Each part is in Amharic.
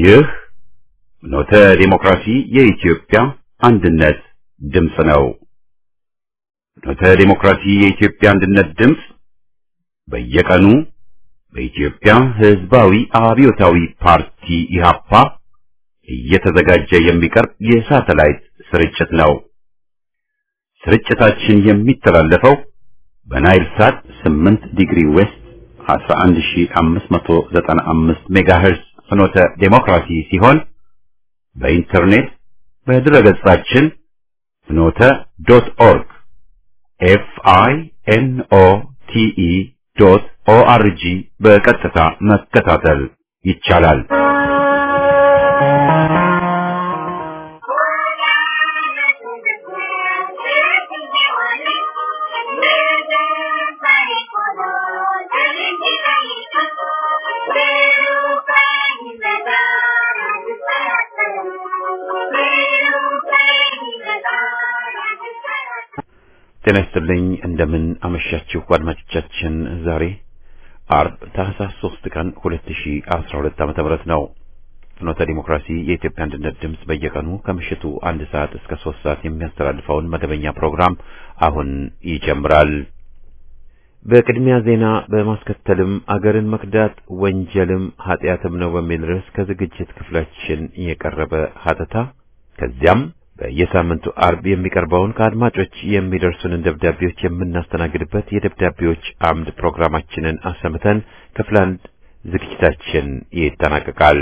ይህ ኖተ ዲሞክራሲ የኢትዮጵያ አንድነት ድምፅ ነው። ኖተ ዲሞክራሲ የኢትዮጵያ አንድነት ድምፅ በየቀኑ በኢትዮጵያ ሕዝባዊ አብዮታዊ ፓርቲ ኢህአፓ እየተዘጋጀ የሚቀርብ የሳተላይት ስርጭት ነው። ስርጭታችን የሚተላለፈው በናይል ሳት 8 ዲግሪ ዌስት 11595 ሜጋሄርዝ ፍኖተ ዴሞክራሲ ሲሆን በኢንተርኔት በድረገጻችን ፍኖተ ዶት ኦርግ ኤፍ አይ ኤን ኦ ቲ ኢ ዶት ኦ አር ጂ በቀጥታ መከታተል ይቻላል። ጤና ይስጥልኝ። እንደምን አመሻችሁ አድማጮቻችን። ዛሬ አርብ ታህሳስ 3 ቀን 2012 ዓመተ ምህረት ነው። ፍኖተ ዲሞክራሲ የኢትዮጵያ አንድነት ድምፅ በየቀኑ ከምሽቱ አንድ ሰዓት እስከ ሶስት ሰዓት የሚያስተላልፈውን መደበኛ ፕሮግራም አሁን ይጀምራል። በቅድሚያ ዜና በማስከተልም አገርን መክዳት ወንጀልም ኃጢአትም ነው በሚል ርዕስ ከዝግጅት ክፍላችን የቀረበ ሀተታ ከዚያም በየሳምንቱ አርብ የሚቀርበውን ከአድማጮች የሚደርሱንን ደብዳቤዎች የምናስተናግድበት የደብዳቤዎች አምድ ፕሮግራማችንን አሰምተን ክፍል አንድ ዝግጅታችን ይጠናቀቃል።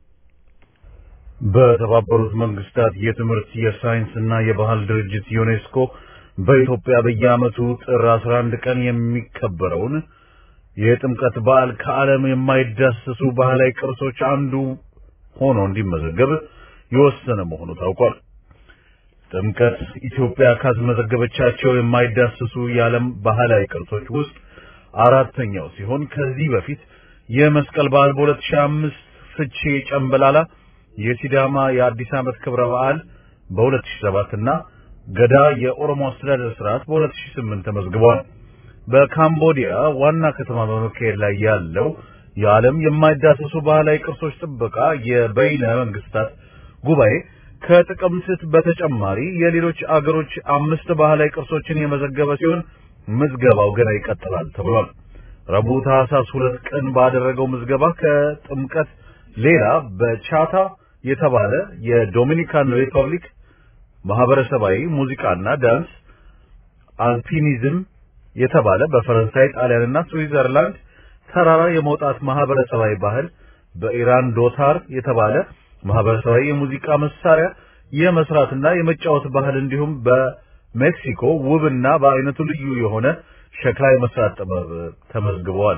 በተባበሩት መንግስታት የትምህርት የሳይንስና የባህል ድርጅት ዩኔስኮ በኢትዮጵያ በየዓመቱ ጥር 11 ቀን የሚከበረውን የጥምቀት በዓል ከዓለም የማይዳሰሱ ባህላዊ ቅርሶች አንዱ ሆኖ እንዲመዘገብ የወሰነ መሆኑ ታውቋል። ጥምቀት ኢትዮጵያ ካስመዘገበቻቸው የማይዳሰሱ የዓለም ባህላዊ ቅርሶች ውስጥ አራተኛው ሲሆን ከዚህ በፊት የመስቀል በዓል በ2005 ፍቼ ጨምበላላ፣ የሲዳማ የአዲስ ዓመት ክብረ በዓል በ2007 እና ገዳ የኦሮሞ አስተዳደር ስርዓት በ2008 ተመዝግቧል። በካምቦዲያ ዋና ከተማ በመካሄድ ላይ ያለው የዓለም የማይዳሰሱ ባህላዊ ቅርሶች ጥበቃ የበይነ መንግስታት ጉባኤ ከጥቅምት በተጨማሪ የሌሎች አገሮች አምስት ባህላዊ ቅርሶችን የመዘገበ ሲሆን ምዝገባው ገና ይቀጥላል ተብሏል። ረቡዕ ታህሳስ ሁለት ቀን ባደረገው ምዝገባ ከጥምቀት ሌላ በቻታ የተባለ የዶሚኒካን ሪፐብሊክ ማህበረሰባዊ ሙዚቃና ዳንስ፣ አልፒኒዝም የተባለ በፈረንሳይ ጣሊያንና ስዊዘርላንድ ተራራ የመውጣት ማህበረሰባዊ ባህል፣ በኢራን ዶታር የተባለ ማህበረሰባዊ የሙዚቃ መሳሪያ የመስራትና የመጫወት ባህል እንዲሁም በሜክሲኮ ውብና በአይነቱ ልዩ የሆነ ሸክላ የመስራት ጥበብ ተመዝግበዋል።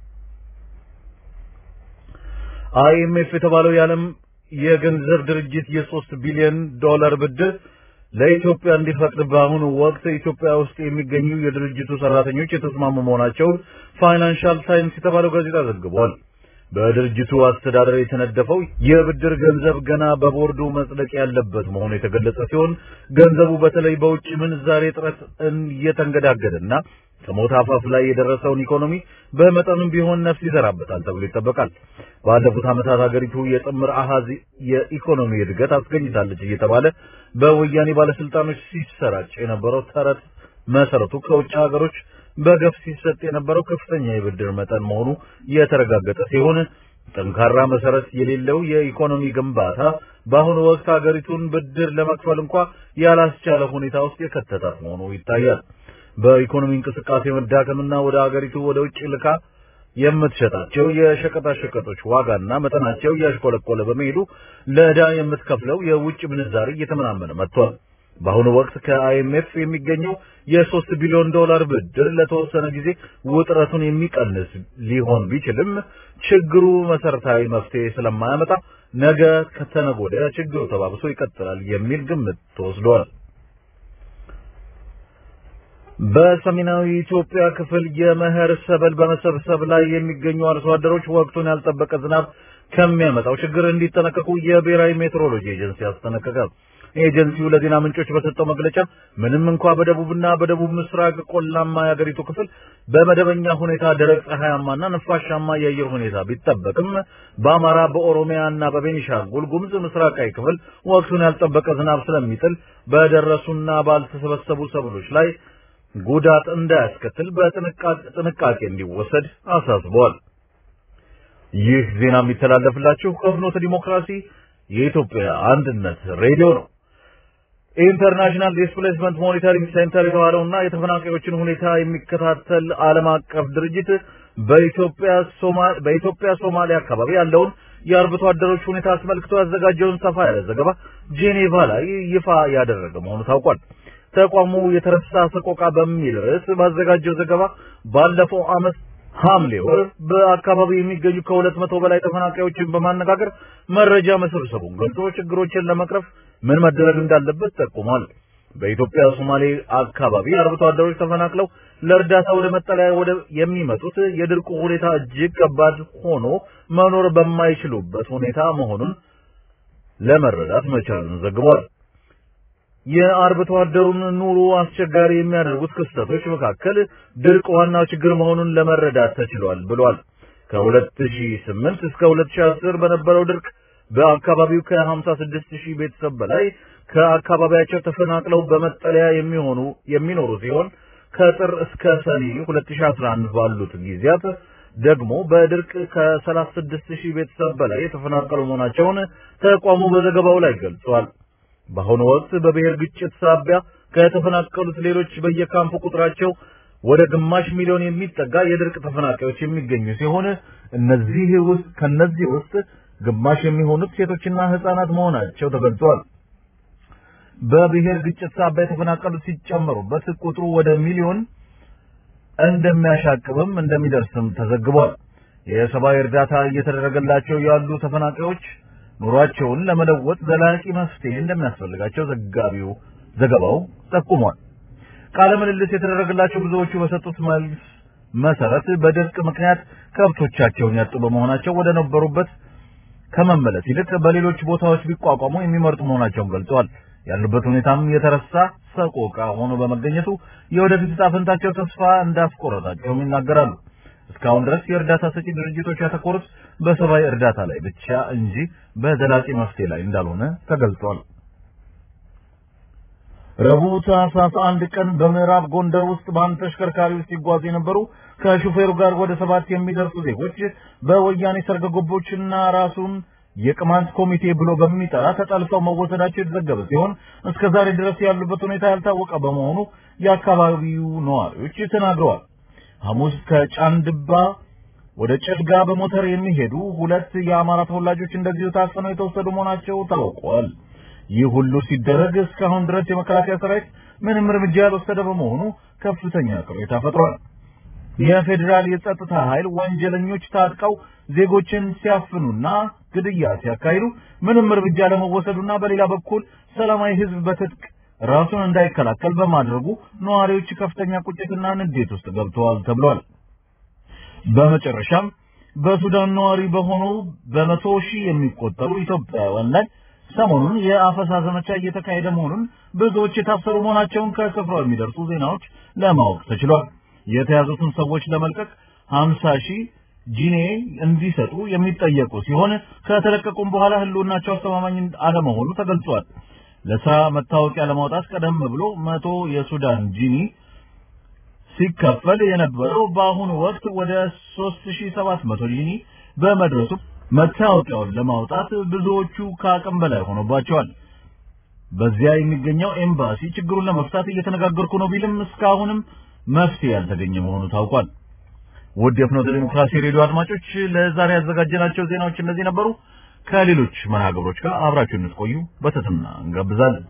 አይኤምኤፍ የተባለው የዓለም የገንዘብ ድርጅት የሶስት ቢሊዮን ዶላር ብድር ለኢትዮጵያ እንዲፈቅድ በአሁኑ ወቅት ኢትዮጵያ ውስጥ የሚገኙ የድርጅቱ ሰራተኞች የተስማሙ መሆናቸውን ፋይናንሻል ታይምስ የተባለው ጋዜጣ ዘግቧል። በድርጅቱ አስተዳደር የተነደፈው የብድር ገንዘብ ገና በቦርዱ መጽደቅ ያለበት መሆኑ የተገለጸ ሲሆን ገንዘቡ በተለይ በውጭ ምንዛሬ እጥረት እየተንገዳገደና ከሞት አፋፍ ላይ የደረሰውን ኢኮኖሚ በመጠኑም ቢሆን ነፍስ ይዘራበታል ተብሎ ይጠበቃል። ባለፉት ዓመታት ሀገሪቱ የጥምር አሃዝ የኢኮኖሚ እድገት አስገኝታለች እየተባለ በወያኔ ባለስልጣኖች ሲሰራጭ የነበረው ተረት መሰረቱ ከውጭ ሀገሮች በገፍ ሲሰጥ የነበረው ከፍተኛ የብድር መጠን መሆኑ የተረጋገጠ ሲሆን ጠንካራ መሰረት የሌለው የኢኮኖሚ ግንባታ በአሁኑ ወቅት ሀገሪቱን ብድር ለመክፈል እንኳ ያላስቻለ ሁኔታ ውስጥ የከተታት መሆኑ ይታያል። በኢኮኖሚ እንቅስቃሴ መዳከምና ወደ ሀገሪቱ ወደ ውጭ ልካ የምትሸጣቸው የሸቀጣሸቀጦች ዋጋና መጠናቸው እያሽቆለቆለ በመሄዱ ለዕዳ የምትከፍለው የውጭ ምንዛሪ እየተመናመነ መጥቷል። በአሁኑ ወቅት ከአይኤምኤፍ የሚገኘው የሶስት ቢሊዮን ዶላር ብድር ለተወሰነ ጊዜ ውጥረቱን የሚቀንስ ሊሆን ቢችልም ችግሩ መሰረታዊ መፍትሄ ስለማያመጣ ነገ ከተነገ ወዲያ ችግሩ ተባብሶ ይቀጥላል የሚል ግምት ተወስዷል። በሰሜናዊ ኢትዮጵያ ክፍል የመኸር ሰብል በመሰብሰብ ላይ የሚገኙ አርሶ አደሮች ወቅቱን ያልጠበቀ ዝናብ ከሚያመጣው ችግር እንዲጠነቀቁ የብሔራዊ ሜትሮሎጂ ኤጀንሲ አስጠነቀቀ። ኤጀንሲው ለዜና ምንጮች በሰጠው መግለጫ ምንም እንኳ በደቡብና በደቡብ ምስራቅ ቆላማ የአገሪቱ ክፍል በመደበኛ ሁኔታ ደረቅ ፀሐያማና ነፋሻማ የአየር ሁኔታ ቢጠበቅም በአማራ በኦሮሚያና በቤኒሻንጉል ጉሙዝ ምስራቃዊ ክፍል ወቅቱን ያልጠበቀ ዝናብ ስለሚጥል በደረሱና ባልተሰበሰቡ ሰብሎች ላይ ጉዳት እንዳያስከትል በጥንቃቄ እንዲወሰድ አሳስበዋል። ይህ ዜና የሚተላለፍላችሁ ከፍኖተ ዲሞክራሲ የኢትዮጵያ አንድነት ሬዲዮ ነው። ኢንተርናሽናል ዲስፕሌስመንት ሞኒተሪንግ ሴንተር የተባለውና የተፈናቃዮችን ሁኔታ የሚከታተል ዓለም አቀፍ ድርጅት በኢትዮጵያ ሶማሌ በኢትዮጵያ ሶማሊያ አካባቢ ያለውን የአርብቶ አደሮች ሁኔታ አስመልክቶ ያዘጋጀውን ሰፋ ያለ ዘገባ ጄኔቫ ላይ ይፋ ያደረገ መሆኑ ታውቋል። ተቋሙ የተረሳ ሰቆቃ በሚል ርዕስ ባዘጋጀው ዘገባ ባለፈው ዓመት ሐምሌ ወር በአካባቢው የሚገኙ ከሁለት መቶ በላይ ተፈናቃዮችን በማነጋገር መረጃ መሰብሰቡን ገልጾ ችግሮችን ለመቅረፍ ምን መደረግ እንዳለበት ጠቁሟል። በኢትዮጵያ ሶማሌ አካባቢ አርብቶ አደሮች ተፈናቅለው ለእርዳታ ወደ መጠለያ ወደ የሚመጡት የድርቁ ሁኔታ እጅግ ከባድ ሆኖ መኖር በማይችሉበት ሁኔታ መሆኑን ለመረዳት መቻሉን ዘግቧል። የአርብቶ አደሩን ኑሮ አስቸጋሪ የሚያደርጉት ክስተቶች መካከል ድርቅ ዋናው ችግር መሆኑን ለመረዳት ተችሏል ብሏል። ከ2008 እስከ 2010 በነበረው ድርቅ በአካባቢው ከ56 ሺህ ቤተሰብ በላይ ከአካባቢያቸው ተፈናቅለው በመጠለያ የሚሆኑ የሚኖሩ ሲሆን ከጥር እስከ ሰኔ 2011 ባሉት ጊዜያት ደግሞ በድርቅ ከ36 ሺህ ቤተሰብ በላይ የተፈናቀሉ መሆናቸውን ተቋሙ በዘገባው ላይ ገልጿል። በአሁኑ ወቅት በብሔር ግጭት ሳቢያ ከተፈናቀሉት ሌሎች በየካምፑ ቁጥራቸው ወደ ግማሽ ሚሊዮን የሚጠጋ የድርቅ ተፈናቃዮች የሚገኙ ሲሆን እነዚህ ውስጥ ከነዚህ ውስጥ ግማሽ የሚሆኑት ሴቶችና ህፃናት መሆናቸው ተገልጿል። በብሔር ግጭት ሳቢያ የተፈናቀሉት ሲጨመሩበት ቁጥሩ ወደ ሚሊዮን እንደሚያሻቅብም እንደሚደርስም ተዘግቧል። የሰብአዊ እርዳታ እየተደረገላቸው ያሉ ተፈናቃዮች ኑሯቸውን ለመለወጥ ዘላቂ መፍትሄ እንደሚያስፈልጋቸው ዘጋቢው ዘገባው ጠቁሟል። ቃለ ምልልስ የተደረገላቸው ብዙዎቹ በሰጡት መልስ መሰረት በድርቅ ምክንያት ከብቶቻቸውን ያጡ በመሆናቸው ወደ ነበሩበት ከመመለስ ይልቅ በሌሎች ቦታዎች ቢቋቋሙ የሚመርጡ መሆናቸውን ገልጸዋል። ያሉበት ሁኔታም የተረሳ ሰቆቃ ሆኖ በመገኘቱ የወደፊት ዕጣ ፈንታቸው ተስፋ እንዳስቆረጣቸውም ይናገራሉ። እስካሁን ድረስ የእርዳታ ሰጪ ድርጅቶች ያተኮሩት በሰብአዊ እርዳታ ላይ ብቻ እንጂ በዘላቂ መፍትሄ ላይ እንዳልሆነ ተገልጿል። ረቡዕ ታህሳስ አንድ ቀን በምዕራብ ጎንደር ውስጥ በአንድ ተሽከርካሪ ውስጥ ሲጓዙ የነበሩ ከሹፌሩ ጋር ወደ ሰባት የሚደርሱ ዜጎች በወያኔ ሰርገ ገቦችና ራሱን የቅማንት ኮሚቴ ብሎ በሚጠራ ተጠልፈው መወሰዳቸው የተዘገበ ሲሆን እስከ ዛሬ ድረስ ያሉበት ሁኔታ ያልታወቀ በመሆኑ የአካባቢው ነዋሪዎች ተናግረዋል። ሐሙስ ከጫንድባ ወደ ጭልጋ በሞተር የሚሄዱ ሁለት የአማራ ተወላጆች እንደዚሁ ታፍነው የተወሰዱ መሆናቸው ታውቋል። ይህ ሁሉ ሲደረግ እስካሁን ድረስ የመከላከያ ሰራዊት ምንም እርምጃ ያልወሰደ በመሆኑ ከፍተኛ ቅሬታ ፈጥሯል። የፌዴራል የጸጥታ ኃይል ወንጀለኞች ታጥቀው ዜጎችን ሲያፍኑና ግድያ ሲያካሂዱ ምንም እርምጃ ለመወሰዱና በሌላ በኩል ሰላማዊ ሕዝብ በትጥቅ ራሱን እንዳይከላከል በማድረጉ ነዋሪዎች ከፍተኛ ቁጭትና ንዴት ውስጥ ገብተዋል ተብሏል። በመጨረሻም በሱዳን ነዋሪ በሆኑ በመቶ ሺህ የሚቆጠሩ ኢትዮጵያውያን ላይ ሰሞኑን የአፈሳ ዘመቻ እየተካሄደ መሆኑን ብዙዎች የታሰሩ መሆናቸውን ከስፍራው የሚደርሱ ዜናዎች ለማወቅ ተችሏል። የተያዙትን ሰዎች ለመልቀቅ 50 ሺህ ጂኔ እንዲሰጡ የሚጠየቁ ሲሆን ከተለቀቁም በኋላ ህልውናቸው አስተማማኝ አለመሆኑ ተገልጿል። ለስራ መታወቂያ ለማውጣት ቀደም ብሎ መቶ የሱዳን ጂኒ ሲከፈል የነበረው በአሁኑ ወቅት ወደ 3700 ጂኒ በመድረሱ መታወቂያውን ለማውጣት ብዙዎቹ ከአቅም በላይ ሆኖባቸዋል። በዚያ የሚገኘው ኤምባሲ ችግሩን ለመፍታት እየተነጋገርኩ ነው ቢልም እስካሁንም መፍትሄ ያልተገኘ መሆኑ ታውቋል። ውድ የፍኖተ ዲሞክራሲ ሬዲዮ አድማጮች ለዛሬ ያዘጋጀናቸው ዜናዎች እነዚህ ነበሩ። ከሌሎች መርሃ ግብሮች ጋር አብራችሁ እንድትቆዩ በትህትና እንጋብዛለን።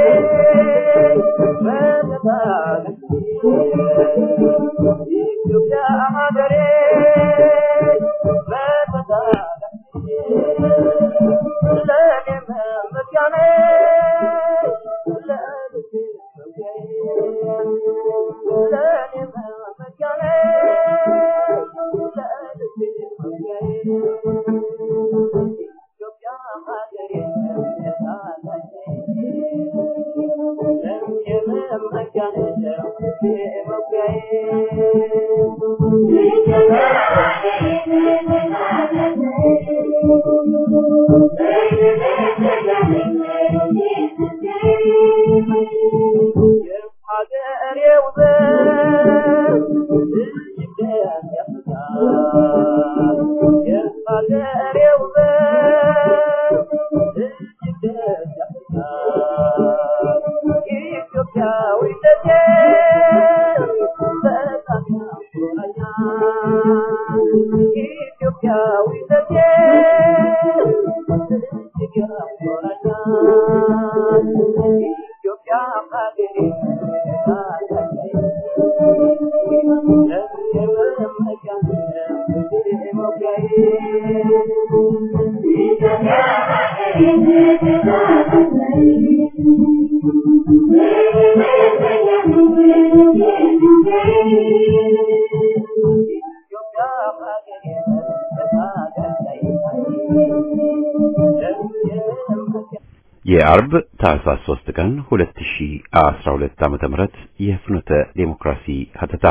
የአርብ ታህሳስ 3 ቀን 2012 ዓመተ ምህረት የፍኖተ ዴሞክራሲ ሀተታ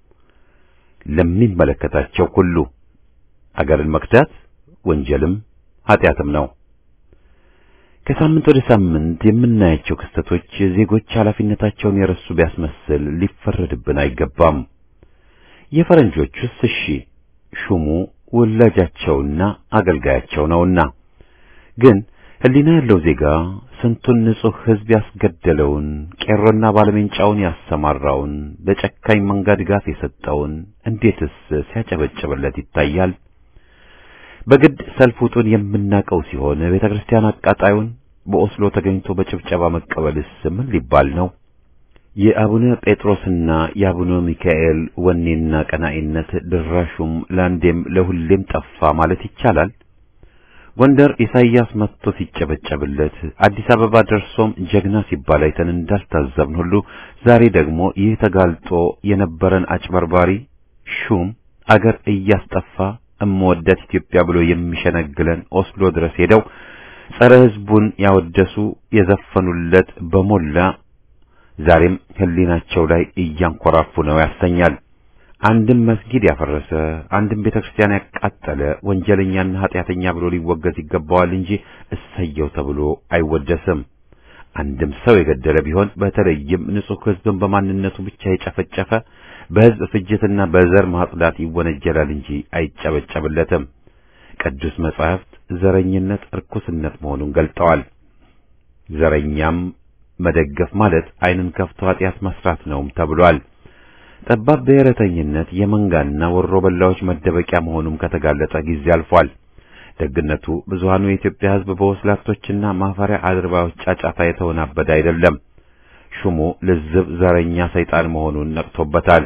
ለሚመለከታቸው ሁሉ አገርን መክዳት ወንጀልም ኃጢአትም ነው። ከሳምንት ወደ ሳምንት የምናያቸው ክስተቶች ዜጎች ኃላፊነታቸውን የረሱ ቢያስመስል ሊፈረድብን አይገባም። የፈረንጆቹስ እሺ ሹሙ ወላጃቸውና አገልጋያቸው ነውና ግን ሕሊና ያለው ዜጋ ስንቱን ንጹሕ ሕዝብ ያስገደለውን ቄሮና ባለሜንጫውን ያሰማራውን ለጨካኝ መንጋ ድጋፍ የሰጠውን እንዴትስ ሲያጨበጭብለት ይታያል? በግድ ሰልፍ ውጡን የምናቀው ሲሆን ቤተ ክርስቲያን አቃጣዩን በኦስሎ ተገኝቶ በጭብጨባ መቀበልስ ምን ሊባል ነው? የአቡነ ጴጥሮስና የአቡነ ሚካኤል ወኔና ቀናኢነት ድራሹም ለአንዴም ለሁሌም ጠፋ ማለት ይቻላል። ጎንደር ኢሳይያስ መጥቶ ሲጨበጨብለት አዲስ አበባ ደርሶም ጀግና ሲባል አይተን እንዳልታዘብን ሁሉ ዛሬ ደግሞ ይህ ተጋልጦ የነበረን አጭበርባሪ ሹም አገር እያስጠፋ እምወዳት ኢትዮጵያ ብሎ የሚሸነግለን ኦስሎ ድረስ ሄደው ጸረ ሕዝቡን ያወደሱ የዘፈኑለት በሞላ ዛሬም ሕሊናቸው ላይ እያንኮራፉ ነው ያሰኛል። አንድም መስጊድ ያፈረሰ አንድም ቤተክርስቲያን ያቃጠለ ወንጀለኛና ኃጢአተኛ ብሎ ሊወገዝ ይገባዋል እንጂ እሰየው ተብሎ አይወደስም። አንድም ሰው የገደለ ቢሆን በተለይም ንጹሕ ሕዝብን በማንነቱ ብቻ የጨፈጨፈ በሕዝብ ፍጅትና በዘር ማጽዳት ይወነጀላል እንጂ አይጨበጨብለትም። ቅዱስ መጻሕፍት ዘረኝነት ርኩስነት መሆኑን ገልጠዋል። ዘረኛም መደገፍ ማለት ዓይንን ከፍቶ ኃጢአት መስራት ነውም ተብሏል። ጠባብ ብሔረተኝነት የመንጋና ወሮ በላዎች መደበቂያ መሆኑም ከተጋለጠ ጊዜ አልፏል። ደግነቱ ብዙሃኑ የኢትዮጵያ ሕዝብ በወስላቶችና ማፈሪያ አድርባዮች ጫጫታ የተወናበደ አይደለም። ሹሙ ልዝብ ዘረኛ ሰይጣን መሆኑን ነቅቶበታል።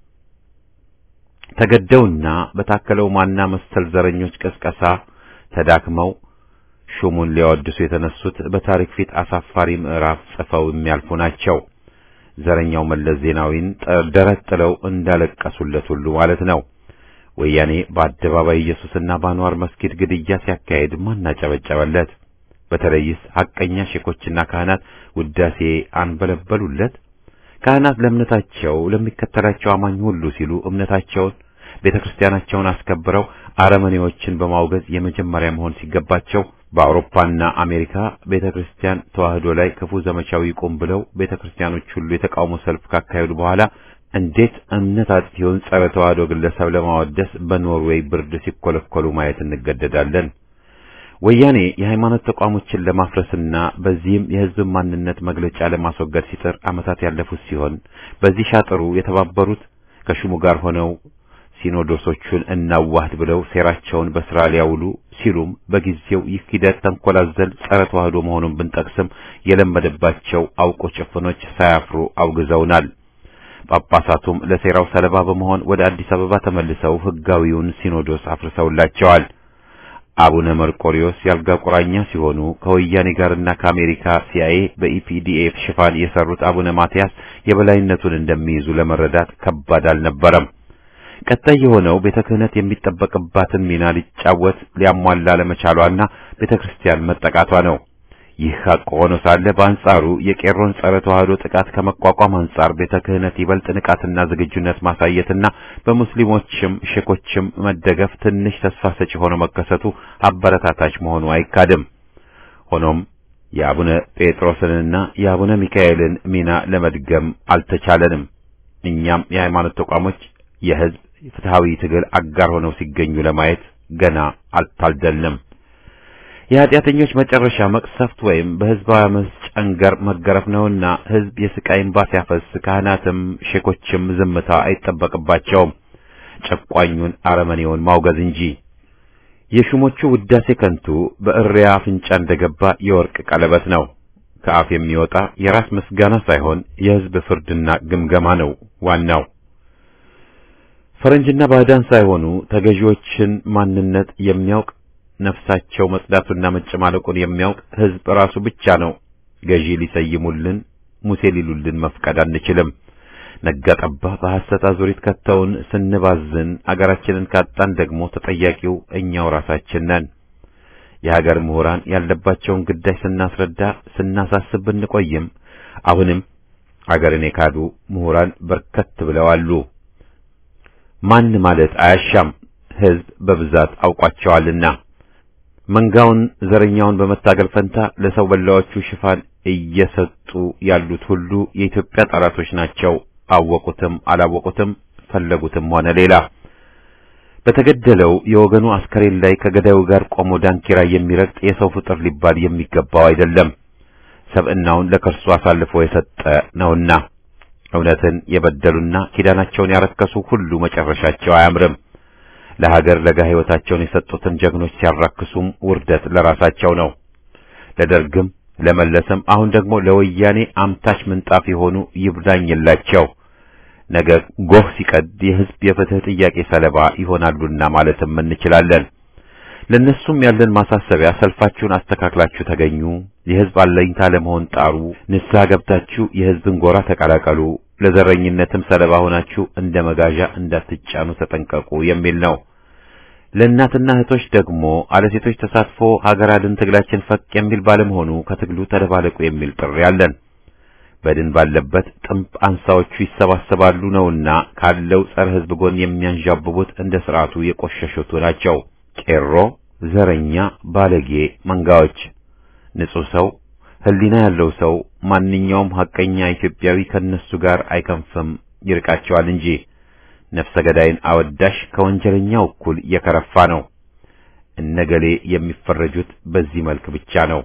ተገደውና በታከለው ማና መሰል ዘረኞች ቅስቀሳ ተዳክመው ሹሙን ሊያወድሱ የተነሱት በታሪክ ፊት አሳፋሪ ምዕራፍ ጽፈው የሚያልፉ ናቸው። ዘረኛው መለስ ዜናዊን ደረት ጥለው እንዳለቀሱለት ሁሉ ማለት ነው። ወያኔ በአደባባይ ኢየሱስና በአንዋር መስጊድ ግድያ ሲያካሄድ ማን አጨበጨበለት? በተለይስ ሐቀኛ ሼኮችና ካህናት ውዳሴ አንበለበሉለት? ካህናት ለእምነታቸው ለሚከተላቸው አማኝ ሁሉ ሲሉ እምነታቸውን ቤተ ክርስቲያናቸውን አስከብረው አረመኔዎችን በማውገዝ የመጀመሪያ መሆን ሲገባቸው በአውሮፓና አሜሪካ ቤተ ክርስቲያን ተዋህዶ ላይ ክፉ ዘመቻው ይቁም ብለው ቤተ ክርስቲያኖች ሁሉ የተቃውሞ ሰልፍ ካካሄዱ በኋላ እንዴት እምነት አጥፊውን ጸረ ተዋህዶ ግለሰብ ለማወደስ በኖርዌይ ብርድ ሲኮለኮሉ ማየት እንገደዳለን። ወያኔ የሃይማኖት ተቋሞችን ለማፍረስና በዚህም የሕዝብ ማንነት መግለጫ ለማስወገድ ሲጥር ዓመታት ያለፉት ሲሆን በዚህ ሻጥሩ የተባበሩት ከሹሙ ጋር ሆነው ሲኖዶሶቹን እናዋህድ ብለው ሴራቸውን በስራ ሊያውሉ ሲሉም በጊዜው ይህ ሂደት ተንኮላዘል ጸረ ተዋህዶ መሆኑን ብንጠቅስም የለመደባቸው አውቆ ጭፍኖች ሳያፍሩ አውግዘውናል። ጳጳሳቱም ለሴራው ሰለባ በመሆን ወደ አዲስ አበባ ተመልሰው ሕጋዊውን ሲኖዶስ አፍርሰውላቸዋል። አቡነ መርቆሪዎስ ያልጋ ቁራኛ ሲሆኑ ከወያኔ ጋርና ከአሜሪካ ሲአይኤ በኢፒዲኤፍ ሽፋን የሰሩት አቡነ ማትያስ የበላይነቱን እንደሚይዙ ለመረዳት ከባድ አልነበረም። ቀጣይ የሆነው ቤተ ክህነት የሚጠበቅባትን ሚና ሊጫወት ሊያሟላ ለመቻሏና ቤተ ክርስቲያን መጠቃቷ ነው። ይህ ሐቅ ሆኖ ሳለ በአንጻሩ የቄሮን ጸረ ተዋህዶ ጥቃት ከመቋቋም አንጻር ቤተ ክህነት ይበልጥ ንቃትና ዝግጁነት ማሳየትና በሙስሊሞችም ሼኮችም መደገፍ ትንሽ ተስፋ ሰጪ ሆኖ መከሰቱ አበረታታች መሆኑ አይካድም። ሆኖም የአቡነ ጴጥሮስንና የአቡነ ሚካኤልን ሚና ለመድገም አልተቻለንም። እኛም የሃይማኖት ተቋሞች የሕዝብ ፍትሃዊ ትግል አጋር ሆነው ሲገኙ ለማየት ገና አልታደልንም። የኃጢአተኞች መጨረሻ መቅሰፍት ወይም በሕዝባዊ አመፅ ጨንገር መገረፍ ነውና ሕዝብ የስቃይ እንባ ሲያፈስ ካህናትም ሼኮችም ዝምታ አይጠበቅባቸውም፣ ጨቋኙን አረመኔውን ማውገዝ እንጂ። የሹሞቹ ውዳሴ ከንቱ በእሪያ አፍንጫ እንደገባ የወርቅ ቀለበት ነው። ከአፍ የሚወጣ የራስ ምስጋና ሳይሆን የሕዝብ ፍርድና ግምገማ ነው ዋናው። ፈረንጅና ባዕዳን ሳይሆኑ ተገዢዎችን ማንነት የሚያውቅ ነፍሳቸው መጽዳቱና መጨማለቁን የሚያውቅ ሕዝብ ራሱ ብቻ ነው። ገዢ ሊሰይሙልን ሙሴ ሊሉልን መፍቀድ አንችልም። ነጋ ጠባ በሐሰት አዙሪት ከተውን ስንባዝን አገራችንን ካጣን ደግሞ ተጠያቂው እኛው ራሳችን ነን። የሀገር ምሁራን ያለባቸውን ግዳጅ ስናስረዳ ስናሳስብ ብንቆይም አሁንም አገርን የካዱ ምሁራን በርከት ብለው አሉ። ማን ማለት አያሻም፣ ሕዝብ በብዛት አውቋቸዋልና። መንጋውን ዘረኛውን በመታገል ፈንታ ለሰው በላዎቹ ሽፋን እየሰጡ ያሉት ሁሉ የኢትዮጵያ ጠላቶች ናቸው። አወቁትም አላወቁትም፣ ፈለጉትም ሆነ ሌላ በተገደለው የወገኑ አስከሬን ላይ ከገዳዩ ጋር ቆሞ ዳንኪራ የሚረግጥ የሰው ፍጥር ሊባል የሚገባው አይደለም። ሰብዕናውን ለከርሱ አሳልፎ የሰጠ ነውና እውነትን የበደሉና ኪዳናቸውን ያረከሱ ሁሉ መጨረሻቸው አያምርም። ለሀገር ለጋ ሕይወታቸውን የሰጡትን ጀግኖች ሲያራክሱም ውርደት ለራሳቸው ነው። ለደርግም ለመለስም አሁን ደግሞ ለወያኔ አምታች ምንጣፍ የሆኑ ይብላኝላቸው። ነገ ጎህ ሲቀድ የሕዝብ የፍትህ ጥያቄ ሰለባ ይሆናሉና ማለትም እንችላለን። ለነሱም ያለን ማሳሰቢያ ሰልፋችሁን አስተካክላችሁ ተገኙ፣ የሕዝብ አለኝታ ለመሆን ጣሩ፣ ንስሐ ገብታችሁ የሕዝብን ጎራ ተቀላቀሉ፣ ለዘረኝነትም ሰለባ ሆናችሁ እንደ መጋዣ እንዳትጫኑ ተጠንቀቁ የሚል ነው። ለእናትና እህቶች ደግሞ አለ ሴቶች ተሳትፎ ሀገር አድን ትግላችን ፈቅ የሚል ባለመሆኑ ከትግሉ ተደባለቁ የሚል ጥሪ አለን። በድን ባለበት ጥምብ አንሳዎቹ ይሰባሰባሉ ነውና ካለው ጸረ ሕዝብ ጎን የሚያንዣብቡት እንደ ስርዓቱ የቆሸሹት ናቸው። ቄሮ፣ ዘረኛ፣ ባለጌ መንጋዎች። ንጹሕ ሰው፣ ሕሊና ያለው ሰው፣ ማንኛውም ሐቀኛ ኢትዮጵያዊ ከነሱ ጋር አይከንፍም፣ ይርቃቸዋል እንጂ ነፍሰ ገዳይን አወዳሽ ከወንጀለኛው እኩል የከረፋ ነው። እነገሌ የሚፈረጁት በዚህ መልክ ብቻ ነው።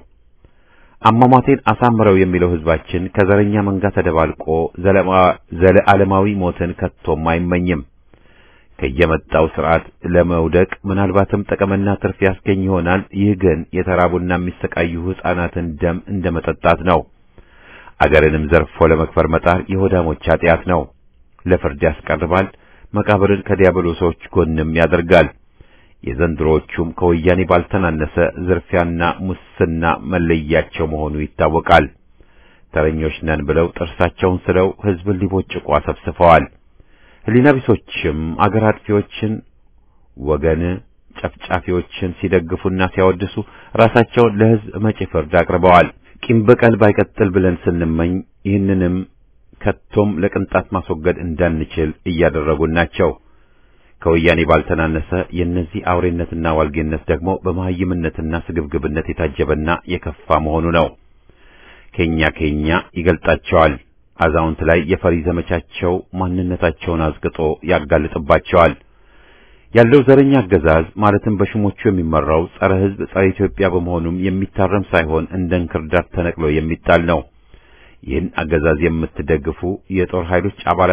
አሟሟቴን አሳምረው የሚለው ሕዝባችን ከዘረኛ መንጋ ተደባልቆ ዘለዓለማዊ ሞትን ከቶም አይመኝም። ከየመጣው ስርዓት ለመውደቅ ምናልባትም ጥቅምና ትርፍ ያስገኝ ይሆናል። ይህ ግን የተራቡና የሚሰቃዩ ሕፃናትን ደም እንደ መጠጣት ነው። አገርንም ዘርፎ ለመክበር መጣር የሆዳሞች ኃጢአት ነው። ለፍርድ ያስቀርባል። መቃብርን ከዲያብሎሶች ጎንም ያደርጋል። የዘንድሮዎቹም ከወያኔ ባልተናነሰ ዝርፊያና ሙስና መለያቸው መሆኑ ይታወቃል። ተረኞች ነን ብለው ጥርሳቸውን ስለው ሕዝብን ሊቦጭቁ አሰብስፈዋል። ሕሊና ቢሶችም አገር አጥፊዎችን፣ ወገን ጨፍጫፊዎችን ሲደግፉና ሲያወድሱ ራሳቸውን ለሕዝብ መጪ ፍርድ አቅርበዋል። ቂም በቀል ባይቀጥል ብለን ስንመኝ ይህንንም ከቶም ለቅንጣት ማስወገድ እንዳንችል እያደረጉን ናቸው። ከወያኔ ባልተናነሰ የእነዚህ አውሬነትና ዋልጌነት ደግሞ በመሐይምነትና ስግብግብነት የታጀበና የከፋ መሆኑ ነው። ከኛ ከኛ ይገልጣቸዋል። አዛውንት ላይ የፈሪ ዘመቻቸው ማንነታቸውን አዝግጦ ያጋልጥባቸዋል። ያለው ዘረኛ አገዛዝ ማለትም በሹሞቹ የሚመራው ጸረ ሕዝብ፣ ጸረ ኢትዮጵያ በመሆኑም የሚታረም ሳይሆን እንደ እንክርዳድ ተነቅሎ የሚጣል ነው። ይህን አገዛዝ የምትደግፉ የጦር ኃይሎች አባላትም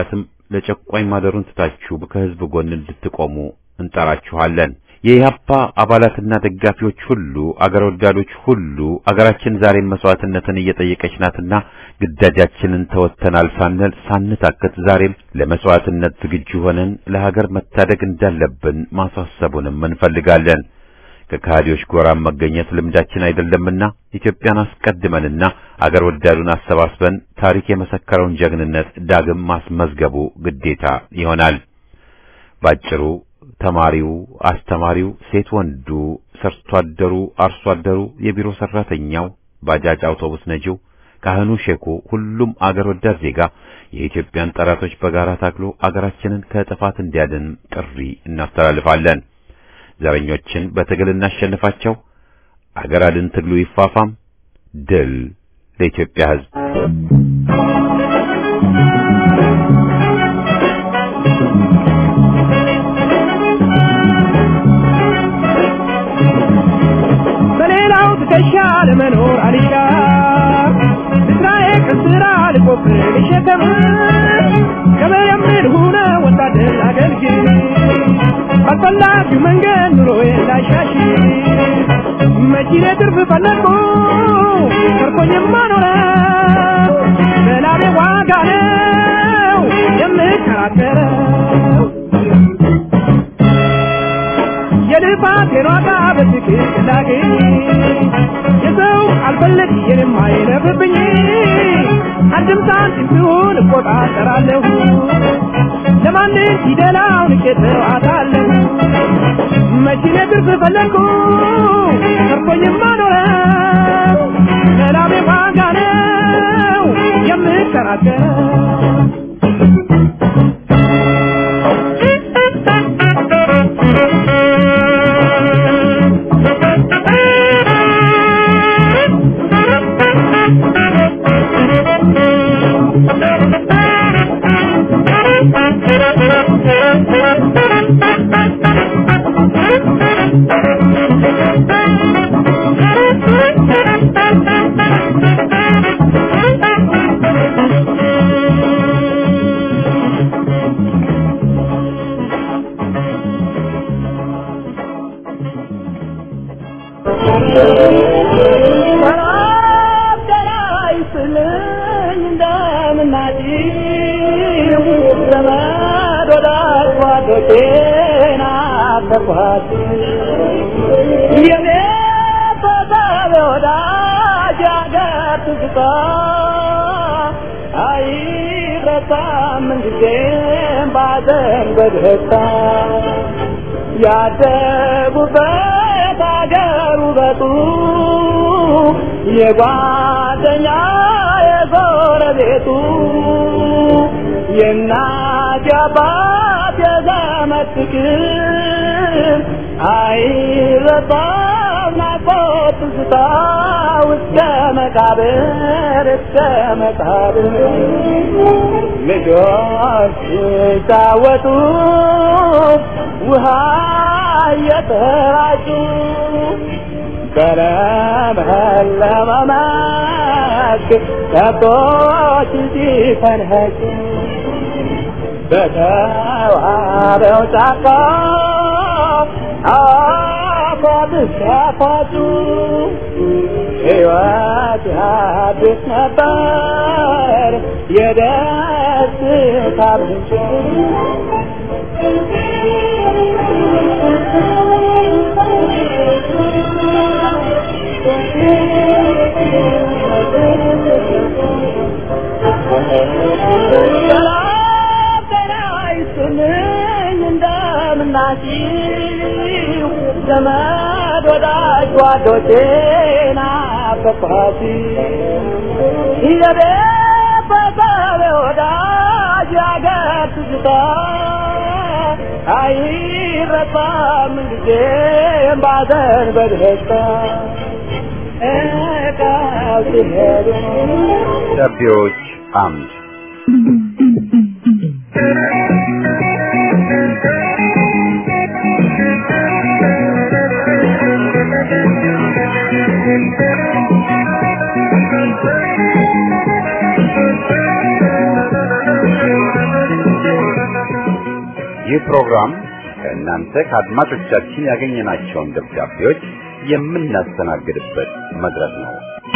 ለጨቋኝ ማደሩን ትታችሁ ከህዝብ ጎን እንድትቆሙ እንጠራችኋለን። የኢህአፓ አባላትና ደጋፊዎች ሁሉ አገር ወዳዶች ሁሉ አገራችን ዛሬም መስዋዕትነትን እየጠየቀች ናትና ግዳጃችንን ተወጥተናል ሳንል ሳንታከት ዛሬም ለመስዋዕትነት ዝግጁ ሆነን ለሀገር መታደግ እንዳለብን ማሳሰቡንም እንፈልጋለን። ከካህዲዎች ጎራም መገኘት ልምዳችን አይደለምና ኢትዮጵያን አስቀድመንና አገር ወዳዱን አሰባስበን ታሪክ የመሰከረውን ጀግንነት ዳግም ማስመዝገቡ ግዴታ ይሆናል። ባጭሩ ተማሪው፣ አስተማሪው፣ ሴት ወንዱ፣ ሰርቶ አደሩ፣ አርሶ አደሩ፣ የቢሮ ሰራተኛው፣ ባጃጅ አውቶቡስ ነጂው፣ ካህኑ፣ ሼኩ፣ ሁሉም አገር ወዳድ ዜጋ የኢትዮጵያን ጠላቶች በጋራ ታግሎ አገራችንን ከጥፋት እንዲያድን ጥሪ እናስተላልፋለን። ዘረኞችን በትግል እናሸንፋቸው። አገር አድን ትግሉ ይፋፋም። ድል ለኢትዮጵያ ሕዝብ። በሌላው ትከሻ ለመኖር አልሻ እስራኤል ከስራ ልቆፍር ልሸከም ገበሬም ሁነ ወታደር አገልግል ባልፈላጊው መንገድ ኑሮዬን ላሻሽል መኪኔ ትርፍ ፈለግኩ ተርፎኝማ ኖረ በላቤ ዋጋ ነው የምከራከረው የልፋቴን ዋጋ በትክክል ላገኝ የሰው አልፈለግ የኔም አይለፍብኝ አንድም ሳንቲም ቢሆን እቆጣጠራለሁ ለማንም ፊደላውን ቄተው አታለሁ መኪኔ ትርፍ ፈለግኩ ተርፎኝማ ኖረ ለላቤ ዋጋ ነው የምከራከረው ያደጉበት አገር ውበቱ የጓደኛ የጎረቤቱ የእናት የአባት የዘመድ ፍቅር አይረሳም ናፍቆት ትዝታ እስከ መቃብር እስከ መቃብር ልጆች ሲጫወቱ ውሃ እየተራጩ በለመለመ መስክ ከብቶች ሲፈንኸጩ በተዋበው ጫካ አፏት ሲያፏጩ ሕይወት ያድስ ነበር የደስታ ምንጭ እንደምናችሁ ዘመድ ወዳጅ ጓዶቼ ናፈቅኋት የቤት በሰብ ወዳጅ ያገር ትዝታ አይረሳም ጊዜም ባዘን በደስታ እቃው ሲሄዱ ደብዳቤዎች አምድ ይህ ፕሮግራም ከእናንተ ከአድማጮቻችን ያገኘናቸውን ደብዳቤዎች የምናስተናግድበት መድረክ ነው።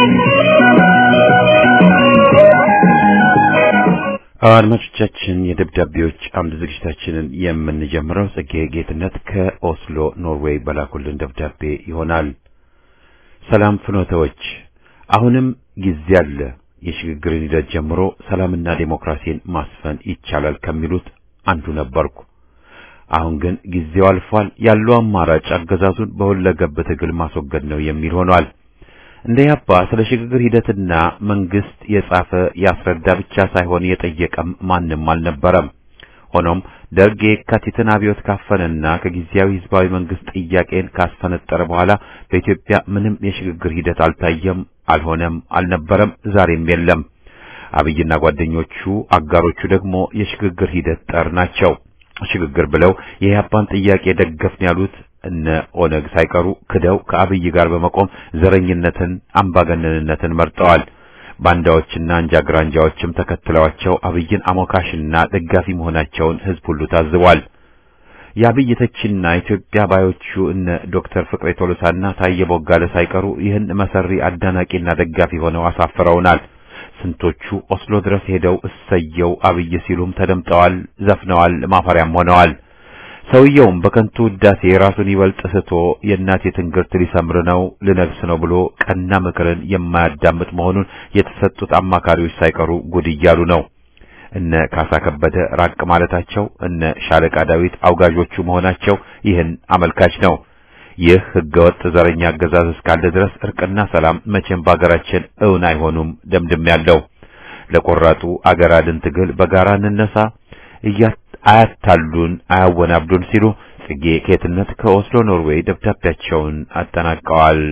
አድማጮቻችን የደብዳቤዎች አምድ ዝግጅታችንን የምንጀምረው ጽጌ ጌትነት ከኦስሎ ኖርዌይ በላኩልን ደብዳቤ ይሆናል። ሰላም ፍኖተዎች፣ አሁንም ጊዜ አለ። የሽግግርን ሂደት ጀምሮ ሰላምና ዴሞክራሲን ማስፈን ይቻላል ከሚሉት አንዱ ነበርኩ። አሁን ግን ጊዜው አልፏል። ያለው አማራጭ አገዛዙን በሁለገብ ትግል ማስወገድ ነው የሚል ሆኗል። እንደ ያባ ስለ ሽግግር ሂደትና መንግስት የጻፈ ያስረዳ ብቻ ሳይሆን የጠየቀም ማንም አልነበረም። ሆኖም ደርግ የካቲትን አብዮት ካፈነና ከጊዜያዊ ህዝባዊ መንግስት ጥያቄን ካስፈነጠረ በኋላ በኢትዮጵያ ምንም የሽግግር ሂደት አልታየም፣ አልሆነም፣ አልነበረም፣ ዛሬም የለም። አብይና ጓደኞቹ አጋሮቹ ደግሞ የሽግግር ሂደት ጠር ናቸው። ሽግግር ብለው የኢህአፓን ጥያቄ ደገፍን ያሉት እነ ኦነግ ሳይቀሩ ክደው ከአብይ ጋር በመቆም ዘረኝነትን፣ አምባገነንነትን መርጠዋል። ባንዳዎችና አንጃ ግራንጃዎችም ተከትለዋቸው አብይን አሞካሽና ደጋፊ መሆናቸውን ህዝብ ሁሉ ታዝቧል። የአብይ ተቺና ኢትዮጵያ ባዮቹ እነ ዶክተር ፍቅሬ ቶሎሳና ታየ ቦጋለ ሳይቀሩ ይህን መሰሪ አዳናቂና ደጋፊ ሆነው አሳፍረውናል። ስንቶቹ ኦስሎ ድረስ ሄደው እሰየው አብይ ሲሉም ተደምጠዋል፣ ዘፍነዋል፣ ማፈሪያም ሆነዋል። ሰውየውም በከንቱ ውዳሴ ራሱን ይበልጥ ስቶ የእናቴ ትንግርት ሊሰምር ነው ልነግስ ነው ብሎ ቀና ምክርን የማያዳምጥ መሆኑን የተሰጡት አማካሪዎች ሳይቀሩ ጉድ እያሉ ነው። እነ ካሳ ከበደ ራቅ ማለታቸው፣ እነ ሻለቃ ዳዊት አውጋዦቹ መሆናቸው ይህን አመልካች ነው። ይህ ህገወጥ ዘረኛ አገዛዝ እስካለ ድረስ እርቅና ሰላም መቼም በአገራችን እውን አይሆኑም ደምድም ያለው ለቆራጡ አገር አድን ትግል በጋራ እንነሳ አያታሉን አያወናብዱን ሲሉ ጽጌ ኬትነት ከኦስሎ ኖርዌይ ደብዳቤያቸውን አጠናቀዋል።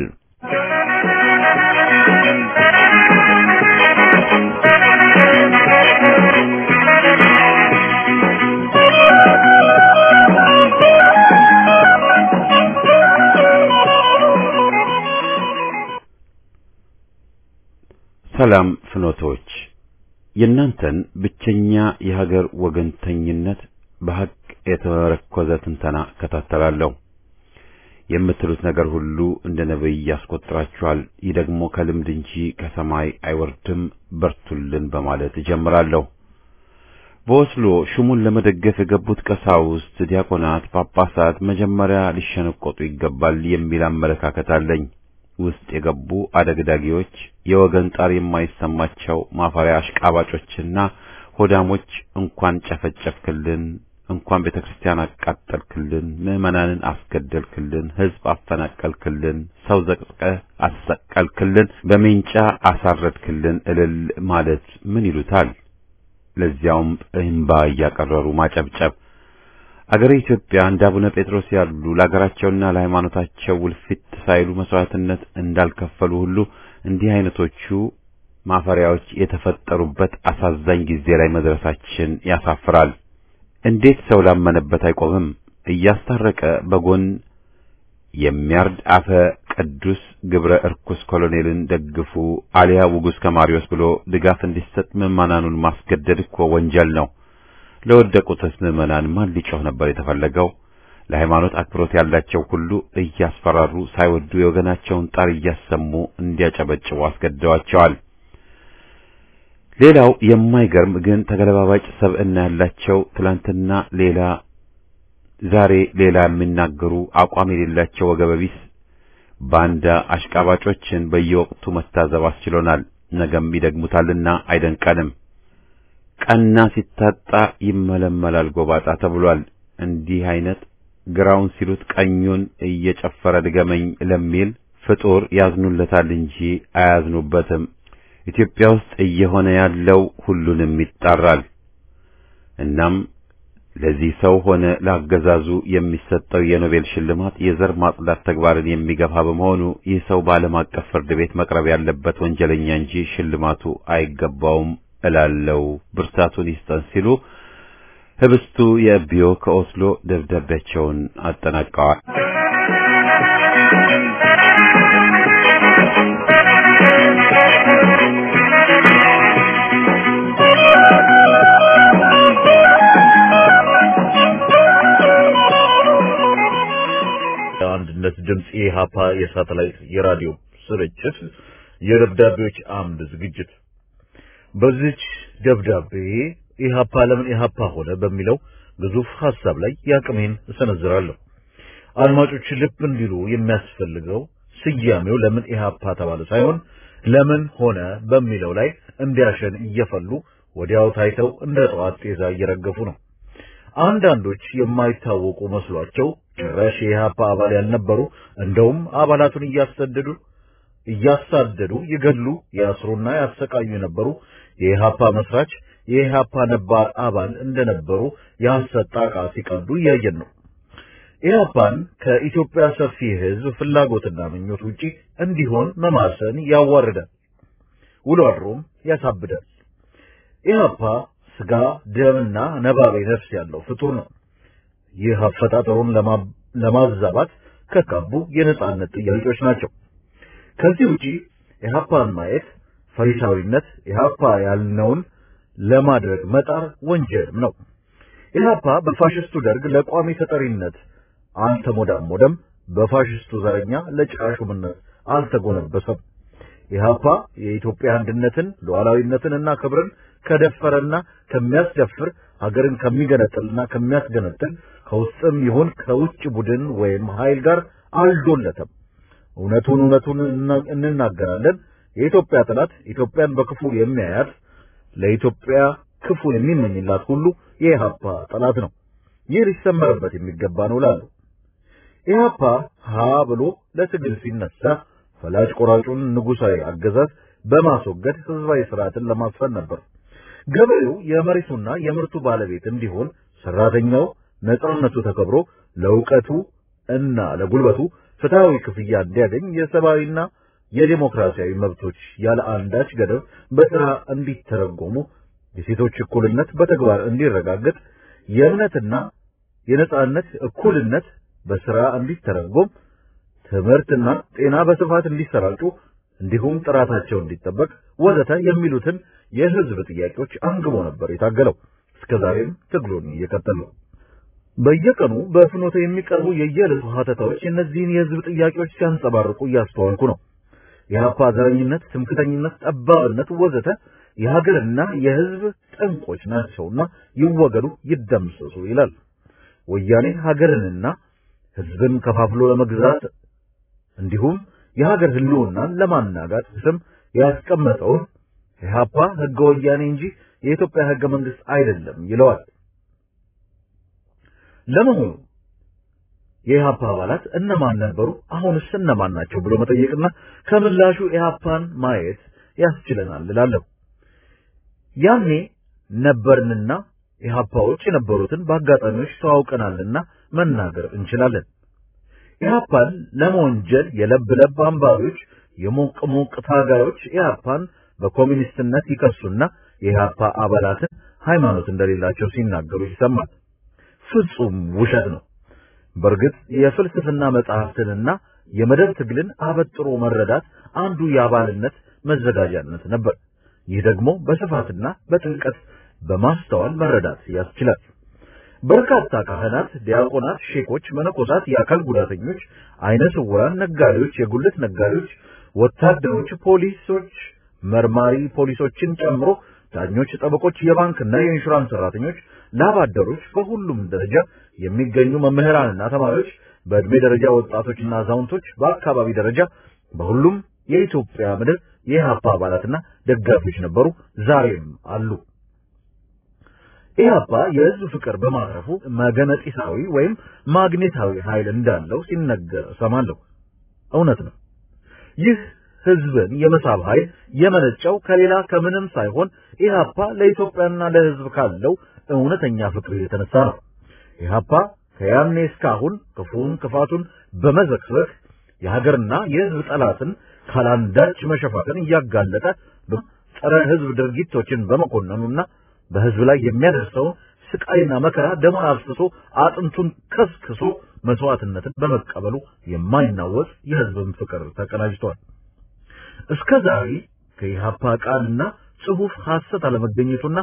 ሰላም ፍኖቶች የእናንተን ብቸኛ የሀገር ወገንተኝነት በሐቅ የተመረኮዘ ትንተና እከታተላለሁ። የምትሉት ነገር ሁሉ እንደ ነቢይ ያስቆጥራችኋል። ይህ ደግሞ ከልምድ እንጂ ከሰማይ አይወርድም። በርቱልን በማለት እጀምራለሁ። በኦስሎ ሹሙን ለመደገፍ የገቡት ቀሳውስት፣ ዲያቆናት፣ ጳጳሳት መጀመሪያ ሊሸነቆጡ ይገባል የሚል አመለካከት አለኝ። ውስጥ የገቡ አደግዳጊዎች የወገን ጣር የማይሰማቸው ማፈሪያ አሽቃባጮችና ሆዳሞች እንኳን ጨፈጨፍክልን፣ እንኳን ቤተ ክርስቲያን አቃጠልክልን፣ ምዕመናንን አስገደልክልን፣ ሕዝብ አፈናቀልክልን፣ ሰው ዘቅዝቀህ አሰቀልክልን፣ በሜንጫ አሳረድክልን እልል ማለት ምን ይሉታል? ለዚያውም እምባ እያቀረሩ ማጨብጨብ። አገረ ኢትዮጵያ እንደ አቡነ ጴጥሮስ ያሉ ለአገራቸውና ለሃይማኖታቸው ውልፊት ሳይሉ መስዋዕትነት እንዳልከፈሉ ሁሉ እንዲህ አይነቶቹ ማፈሪያዎች የተፈጠሩበት አሳዛኝ ጊዜ ላይ መድረሳችን ያሳፍራል። እንዴት ሰው ላመነበት አይቆምም? እያስታረቀ በጎን የሚያርድ አፈ ቅዱስ ግብረ እርኩስ ኮሎኔልን ደግፉ አሊያ ውጉስ ከማሪዎስ ብሎ ድጋፍ እንዲሰጥ ምዕመናኑን ማስገደድ እኮ ወንጀል ነው። ለወደቁትስ ምዕመናን ማን ሊጮህ ነበር የተፈለገው? ለሃይማኖት አክብሮት ያላቸው ሁሉ እያስፈራሩ ሳይወዱ የወገናቸውን ጣር እያሰሙ እንዲያጨበጭቡ አስገድደዋቸዋል። ሌላው የማይገርም ግን ተገለባባጭ ሰብዕና ያላቸው ትላንትና ሌላ ዛሬ ሌላ የሚናገሩ አቋም የሌላቸው ወገበቢስ ባንዳ አሽቃባጮችን በየወቅቱ መታዘብ አስችሎናል። ነገም ይደግሙታልና አይደንቀንም። ቀና ሲታጣ ይመለመላል ጎባጣ ተብሏል። እንዲህ አይነት ግራውን ሲሉት ቀኙን እየጨፈረ ድገመኝ ለሚል ፍጡር ያዝኑለታል እንጂ አያዝኑበትም። ኢትዮጵያ ውስጥ እየሆነ ያለው ሁሉንም ይጣራል። እናም ለዚህ ሰው ሆነ ለአገዛዙ የሚሰጠው የኖቤል ሽልማት የዘር ማጽዳት ተግባርን የሚገፋ በመሆኑ ይህ ሰው በዓለም አቀፍ ፍርድ ቤት መቅረብ ያለበት ወንጀለኛ እንጂ ሽልማቱ አይገባውም እላለው። ብርታቱን ይስጠን ሲሉ ህብስቱ የእቢዮ ከኦስሎ ደብዳቤያቸውን አጠናቀዋል። ድምፅ የኢሃፓ የሳተላይት የራዲዮ ስርጭት የደብዳቤዎች አምድ ዝግጅት በዚች ደብዳቤ ኢሃፓ ለምን ኢሃፓ ሆነ በሚለው ግዙፍ ሐሳብ ላይ ያቅሜን እሰነዝራለሁ። አድማጮች ልብ እንዲሉ የሚያስፈልገው ስያሜው ለምን ኢሃፓ ተባለ ሳይሆን ለምን ሆነ በሚለው ላይ እንዲያሸን እየፈሉ ወዲያው ታይተው እንደ ጠዋት ጤዛ እየረገፉ ነው። አንዳንዶች የማይታወቁ መስሏቸው ጭራሽ የኢሃፓ አባል ያልነበሩ እንደውም አባላቱን እያሰደዱ እያሳደዱ ይገድሉ፣ ያስሩና ያሰቃዩ የነበሩ የኢሃፓ መስራች የኢሃፓ ነባር አባል እንደነበሩ የሐሰት ጣቃ ሲቀዱ እያየን ነው። ኢህአፓን ከኢትዮጵያ ሰፊ ሕዝብ ፍላጎትና ምኞት ውጪ እንዲሆን መማሰን ያዋርዳል፣ ውሎ አድሮም ያሳብዳል። ኢህአፓ ስጋ ደምና ነባቤ ነፍስ ያለው ፍጡር ነው። ይህ አፈጣጠሩን ለማዛባት ከካቡ የነጻነት ጥያቄዎች ናቸው። ከዚህ ውጪ ኢህአፓን ማየት ፈሪሳዊነት፣ ኢህአፓ ያልነውን ለማድረግ መጣር ወንጀልም ነው። ኢህአፓ በፋሽስቱ ደርግ ለቋሚ ተጠሪነት አልተሞዳሞደም። በፋሽስቱ ዘረኛ ለጭቃ ሹምነት አልተጎነበሰም። ኢህአፓ የኢትዮጵያ አንድነትን ሉዓላዊነትንና ክብርን ከደፈረና ከሚያስደፍር ሀገርን ከሚገነጥልና ከሚያስገነጥል ከውስጥም ይሁን ከውጭ ቡድን ወይም ኃይል ጋር አልዶለተም። እውነቱን እውነቱን እንናገራለን። የኢትዮጵያ ጠላት ኢትዮጵያን በክፉ የሚያያት ለኢትዮጵያ ክፉ የሚመኝላት ሁሉ የኢህአፓ ጠላት ነው። ይህ ሊሰመርበት የሚገባ ነው ላሉ ኢህአፓ ሀ ብሎ ለትግል ሲነሳ ፈላጭ ቆራጩን ንጉሳዊ አገዛዝ በማስወገድ ህዝባዊ ስርዓትን ለማስፈን ነበር። ገበሬው የመሬቱና የምርቱ ባለቤት እንዲሆን፣ ሰራተኛው ነጻነቱ ተከብሮ ለእውቀቱ እና ለጉልበቱ ፍትሃዊ ክፍያ እንዲያገኝ፣ የሰብአዊና የዴሞክራሲያዊ መብቶች ያለ አንዳች ገደብ በስራ እንዲተረጎሙ፣ የሴቶች እኩልነት በተግባር እንዲረጋገጥ፣ የእምነትና የነጻነት እኩልነት በስራ እንዲተረጎም፣ ትምህርትና ጤና በስፋት እንዲሰራጩ እንዲሁም ጥራታቸው እንዲጠበቅ ወዘተ የሚሉትን የህዝብ ጥያቄዎች አንግቦ ነበር የታገለው። እስከዛሬም ትግሉን እየቀጠሉ በየቀኑ በፍኖተ የሚቀርቡ የየዕለቱ ሀተታዎች እነዚህን የህዝብ ጥያቄዎች ሲያንጸባርቁ እያስተዋልኩ ነው። የሀፓ ዘረኝነት፣ ትምክተኝነት፣ ጠባብነት ወዘተ የሀገርና የህዝብ ጠንቆች ናቸውና ይወገዱ፣ ይደምሰሱ ይላል። ወያኔ ሀገርንና ህዝብን ከፋፍሎ ለመግዛት እንዲሁም የሀገር ህልውናን ለማናጋት ስም ያስቀመጠውን ኢህአፓ ህገ ወያኔ እንጂ የኢትዮጵያ ህገ መንግስት አይደለም ይለዋል። ለመሆኑ የኢህአፓ አባላት እነማን ነበሩ? አሁንስ እነማን ናቸው ብሎ መጠየቅና ከምላሹ ኢህአፓን ማየት ያስችለናል እላለሁ። ያኔ ነበርንና ኢህአፓዎች የነበሩትን በአጋጣሚዎች ተዋውቀናልና መናገር እንችላለን። ኢህአፓን ለመወንጀል የለብ ለብ አንባቢዎች፣ የሞቅ ሞቅ ታጋዮች ኢህአፓን በኮሚኒስትነት ይከሱና የኢህአፓ አባላትን ሃይማኖት እንደሌላቸው ሲናገሩ ይሰማል። ፍጹም ውሸት ነው። በእርግጥ የፍልስፍና መጽሐፍትንና የመደብ ትግልን አበጥሮ መረዳት አንዱ የአባልነት መዘጋጃነት ነበር። ይህ ደግሞ በስፋትና በጥልቀት በማስተዋል መረዳት ያስችላል። በርካታ ካህናት፣ ዲያቆናት፣ ሼኮች፣ መነኮሳት፣ የአካል ጉዳተኞች፣ አይነ ስውራን፣ ነጋዴዎች፣ የጉልት ነጋዴዎች፣ ወታደሮች፣ ፖሊሶች፣ መርማሪ ፖሊሶችን ጨምሮ ዳኞች፣ ጠበቆች፣ የባንክና የኢንሹራንስ ሰራተኞች፣ ላብ አደሮች፣ በሁሉም ደረጃ የሚገኙ መምህራንና ተማሪዎች፣ በዕድሜ ደረጃ ወጣቶችና አዛውንቶች፣ በአካባቢ ደረጃ በሁሉም የኢትዮጵያ ምድር የኢህአፓ አባላትና ደጋፊዎች ነበሩ፣ ዛሬም አሉ። ኢህአፓ የህዝብ ፍቅር በማረፉ መገነጢሳዊ ወይም ማግኔታዊ ኃይል እንዳለው ሲነገር እሰማለሁ። እውነት ነው። ይህ ህዝብን የመሳብ ኃይል የመነጨው ከሌላ ከምንም ሳይሆን ኢህአፓ ለኢትዮጵያና ለህዝብ ካለው እውነተኛ ፍቅር የተነሳ ነው። ኢህአፓ ከያኔ እስካሁን ክፉን ክፋቱን በመዘክዘክ የሀገርና የህዝብ ጠላትን ካላንዳች መሸፋፈን እያጋለጠ ጸረ ህዝብ ድርጊቶችን በመኮነኑና በህዝብ ላይ የሚያደርሰውን ስቃይና መከራ ደሙን አፍስሶ አጥንቱን ከስክሶ መስዋዕትነትን በመቀበሉ የማይናወጽ የህዝብን ፍቅር ተቀናጅቷል። እስከ ዛሬ ከኢህአፓ ቃልና ጽሑፍ ሐሰት አለመገኘቱና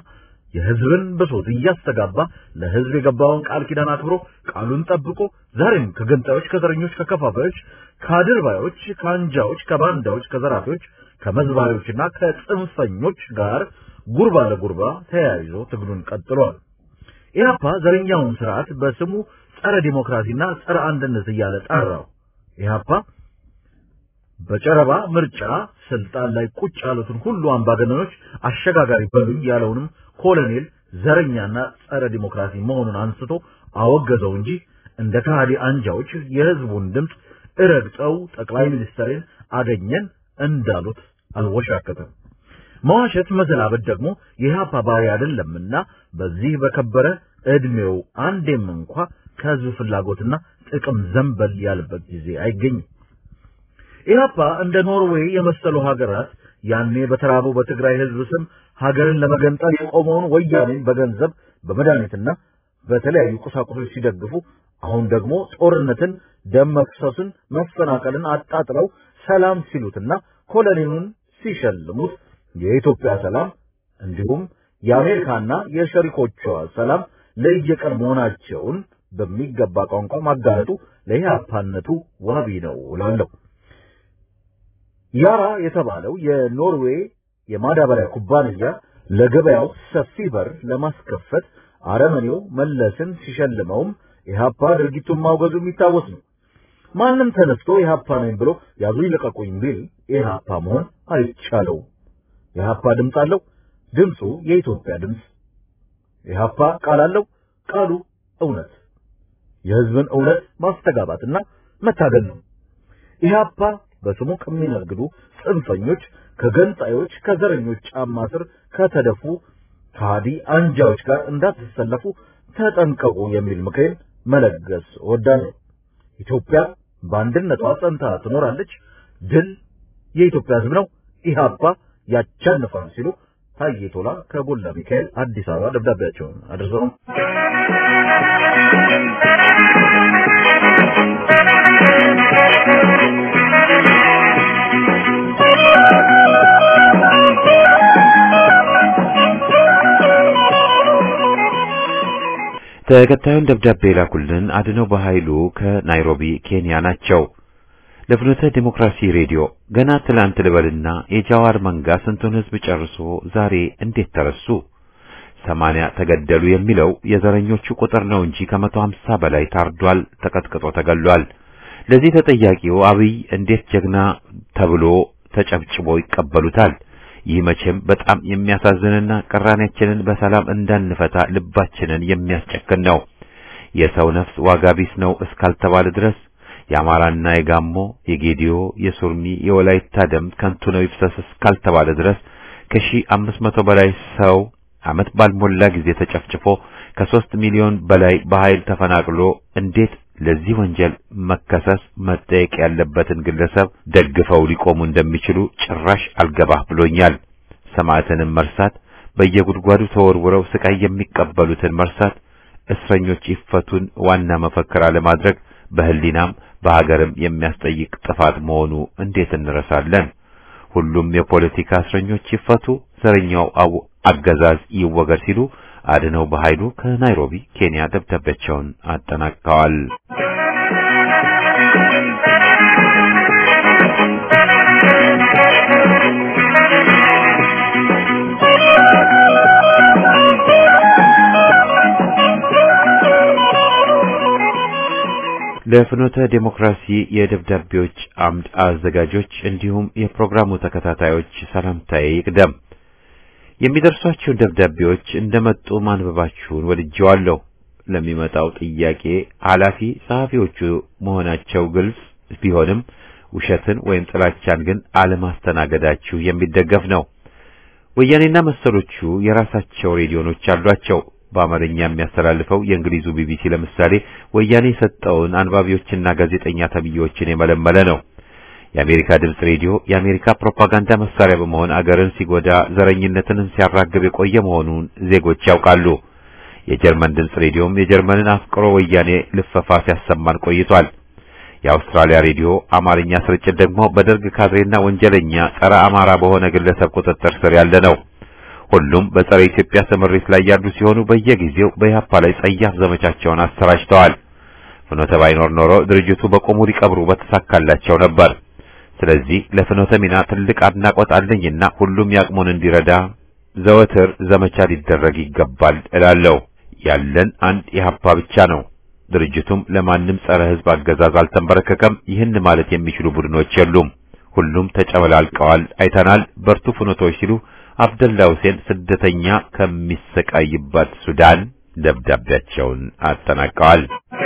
የህዝብን ብሶት እያስተጋባ ለህዝብ የገባውን ቃል ኪዳን አክብሮ ቃሉን ጠብቆ ዛሬም ከገንጣዮች፣ ከዘረኞች፣ ከከፋፋዮች፣ ከአድርባዮች፣ ከአንጃዎች፣ ከባንዳዎች፣ ከዘራፊዎች፣ ከመዝባሪዎችና ከጽንፈኞች ጋር ጉርባ ለጉርባ ተያይዞ ትግሉን ቀጥሏል። ኢህአፓ ዘረኛውን ስርዓት በስሙ ጸረ ዲሞክራሲና ጸረ አንድነት እያለ ጠራው። ኢህአፓ በጨረባ ምርጫ ስልጣን ላይ ቁጭ ያሉትን ሁሉ አምባገነኖች አሸጋጋሪ በሉኝ ያለውንም ኮሎኔል ዘረኛና ጸረ ዲሞክራሲ መሆኑን አንስቶ አወገዘው እንጂ እንደ ከሃዲ አንጃዎች የህዝቡን ድምፅ እረግጠው ጠቅላይ ሚኒስትርን አገኘን እንዳሉት አልወሻከተም። መዋሸት መዘላበድ ደግሞ የኢህአፓ ባህሪ አይደለምና በዚህ በከበረ እድሜው አንዴም እንኳ ከህዝብ ፍላጎትና ጥቅም ዘንበል ያለበት ጊዜ አይገኝም። ኢህአፓ እንደ ኖርዌይ የመሰሉ ሀገራት ያኔ በተራበው በትግራይ ህዝብ ስም ሀገርን ለመገንጠል የቆመውን ወያኔን በገንዘብ በመድኃኒትና በተለያዩ ቁሳቁሶች ሲደግፉ፣ አሁን ደግሞ ጦርነትን፣ ደም መፍሰስን፣ መፈናቀልን አጣጥለው ሰላም ሲሉትና ኮሎኔሉን ሲሸልሙት የኢትዮጵያ ሰላም እንዲሁም የአሜሪካና የሸሪኮቿ ሰላም ለየቀን መሆናቸውን በሚገባ ቋንቋ ማጋለጡ ለኢህአፓነቱ ዋቢ ነው እላለሁ። ያራ የተባለው የኖርዌይ የማዳበሪያ ኩባንያ ለገበያው ሰፊ በር ለማስከፈት አረመኔው መለስን ሲሸልመውም ኢህአፓ ድርጊቱን ማውገዙ የሚታወስ ነው። ማንም ተነስቶ ኢህአፓ ነኝ ብሎ ያዙ ይልቀቁኝ ቢል ኢህአፓ መሆን አይቻለው። ኢህአፓ ድምፅ አለው፣ ድምፁ የኢትዮጵያ ድምፅ። ኢህአፓ ቃል አለው፣ ቃሉ እውነት፣ የህዝብን እውነት ማስተጋባትና መታገል ነው። ኢህአፓ በስሙ ከሚነግዱ ጽንፈኞች፣ ከገንጣዮች፣ ከዘረኞች ጫማ ስር ከተደፉ ከሃዲ አንጃዎች ጋር እንዳትሰለፉ ተጠንቀቁ የሚል ምክሬን መለገስ እወዳለሁ። ኢትዮጵያ በአንድነቷ ጸንታ ትኖራለች። ድል የኢትዮጵያ ህዝብ ነው። ኢህአፓ ያቻንፋል ሲሉ ታዬ ቶላ ከጎላ ሚካኤል አዲስ አበባ ደብዳቤያቸውን አድርሰው ተከታዩን ደብዳቤ ላኩልን አድነው በኃይሉ ከናይሮቢ ኬንያ ናቸው። ለፍኖተ ዲሞክራሲ ሬዲዮ ገና ትላንት ልበልና የጃዋር መንጋ ስንቱን ህዝብ ጨርሶ ዛሬ እንዴት ተረሱ? ሰማንያ ተገደሉ የሚለው የዘረኞቹ ቁጥር ነው እንጂ ከመቶ ሀምሳ በላይ ታርዷል፣ ተቀጥቅጦ ተገሏል። ለዚህ ተጠያቂው አብይ እንዴት ጀግና ተብሎ ተጨብጭቦ ይቀበሉታል? ይህ መቼም በጣም የሚያሳዝንና ቅራኔያችንን በሰላም እንዳንፈታ ልባችንን የሚያስጨክን ነው። የሰው ነፍስ ዋጋ ቢስ ነው እስካልተባለ ድረስ የአማራና የጋሞ የጌዲዮ የሱርሚ የወላይታ ደም ከንቱ ነው ይፍሰስ እስካልተባለ ድረስ ከሺህ አምስት መቶ በላይ ሰው ዓመት ባልሞላ ጊዜ ተጨፍጭፎ ከሦስት ሚሊዮን በላይ በኃይል ተፈናቅሎ እንዴት ለዚህ ወንጀል መከሰስ መጠየቅ ያለበትን ግለሰብ ደግፈው ሊቆሙ እንደሚችሉ ጭራሽ አልገባህ ብሎኛል። ሰማዕትንም መርሳት፣ በየጉድጓዱ ተወርውረው ስቃይ የሚቀበሉትን መርሳት፣ እስረኞች ይፈቱን ዋና መፈክር አለማድረግ በህሊናም በሀገርም የሚያስጠይቅ ጥፋት መሆኑ እንዴት እንረሳለን? ሁሉም የፖለቲካ እስረኞች ይፈቱ፣ ዘረኛው አገዛዝ ይወገድ ሲሉ አድነው በኃይሉ ከናይሮቢ ኬንያ ደብዳቤያቸውን አጠናቅቀዋል። ለፍኖተ ዴሞክራሲ የደብዳቤዎች አምድ አዘጋጆች እንዲሁም የፕሮግራሙ ተከታታዮች ሰላምታዬ ይቅደም። የሚደርሷችሁን ደብዳቤዎች እንደመጡ ማንበባችሁን ወድጄዋለሁ። ለሚመጣው ጥያቄ ኃላፊ ጸሐፊዎቹ መሆናቸው ግልጽ ቢሆንም ውሸትን ወይም ጥላቻን ግን አለማስተናገዳችሁ የሚደገፍ ነው። ወያኔና መሰሎቹ የራሳቸው ሬዲዮኖች አሏቸው። በአማርኛ የሚያስተላልፈው የእንግሊዙ ቢቢሲ ለምሳሌ ወያኔ የሰጠውን አንባቢዎችና ጋዜጠኛ ተብዬዎችን የመለመለ ነው። የአሜሪካ ድምፅ ሬዲዮ የአሜሪካ ፕሮፓጋንዳ መሳሪያ በመሆን አገርን ሲጎዳ ዘረኝነትንም ሲያራግብ የቆየ መሆኑን ዜጎች ያውቃሉ። የጀርመን ድምፅ ሬዲዮም የጀርመንን አፍቅሮ ወያኔ ልፈፋ ሲያሰማን ቆይቷል። የአውስትራሊያ ሬዲዮ አማርኛ ስርጭት ደግሞ በደርግ ካድሬና ወንጀለኛ ጸረ አማራ በሆነ ግለሰብ ቁጥጥር ስር ያለ ነው። ሁሉም በጸረ ኢትዮጵያ ስምሪት ላይ ያሉ ሲሆኑ በየጊዜው በኢህአፓ ላይ ጸያፍ ዘመቻቸውን አሰራጭተዋል። ፍኖተ ባይኖር ኖሮ ድርጅቱ በቆሙ ሊቀብሩ በተሳካላቸው ነበር። ስለዚህ ለፍኖተ ሚና ትልቅ አድናቆት አለኝና ሁሉም ያቅሙን እንዲረዳ ዘወትር ዘመቻ ሊደረግ ይገባል እላለሁ። ያለን አንድ ኢህአፓ ብቻ ነው። ድርጅቱም ለማንም ጸረ ህዝብ አገዛዝ አልተንበረከከም። ይህን ማለት የሚችሉ ቡድኖች የሉም። ሁሉም ተጨመላልቀዋል፣ አይተናል። በርቱ ፍኖቶች ሲሉ አብደላ ሁሴን ስደተኛ ከሚሰቃይባት ሱዳን ደብዳቤያቸውን አጠናቀዋል።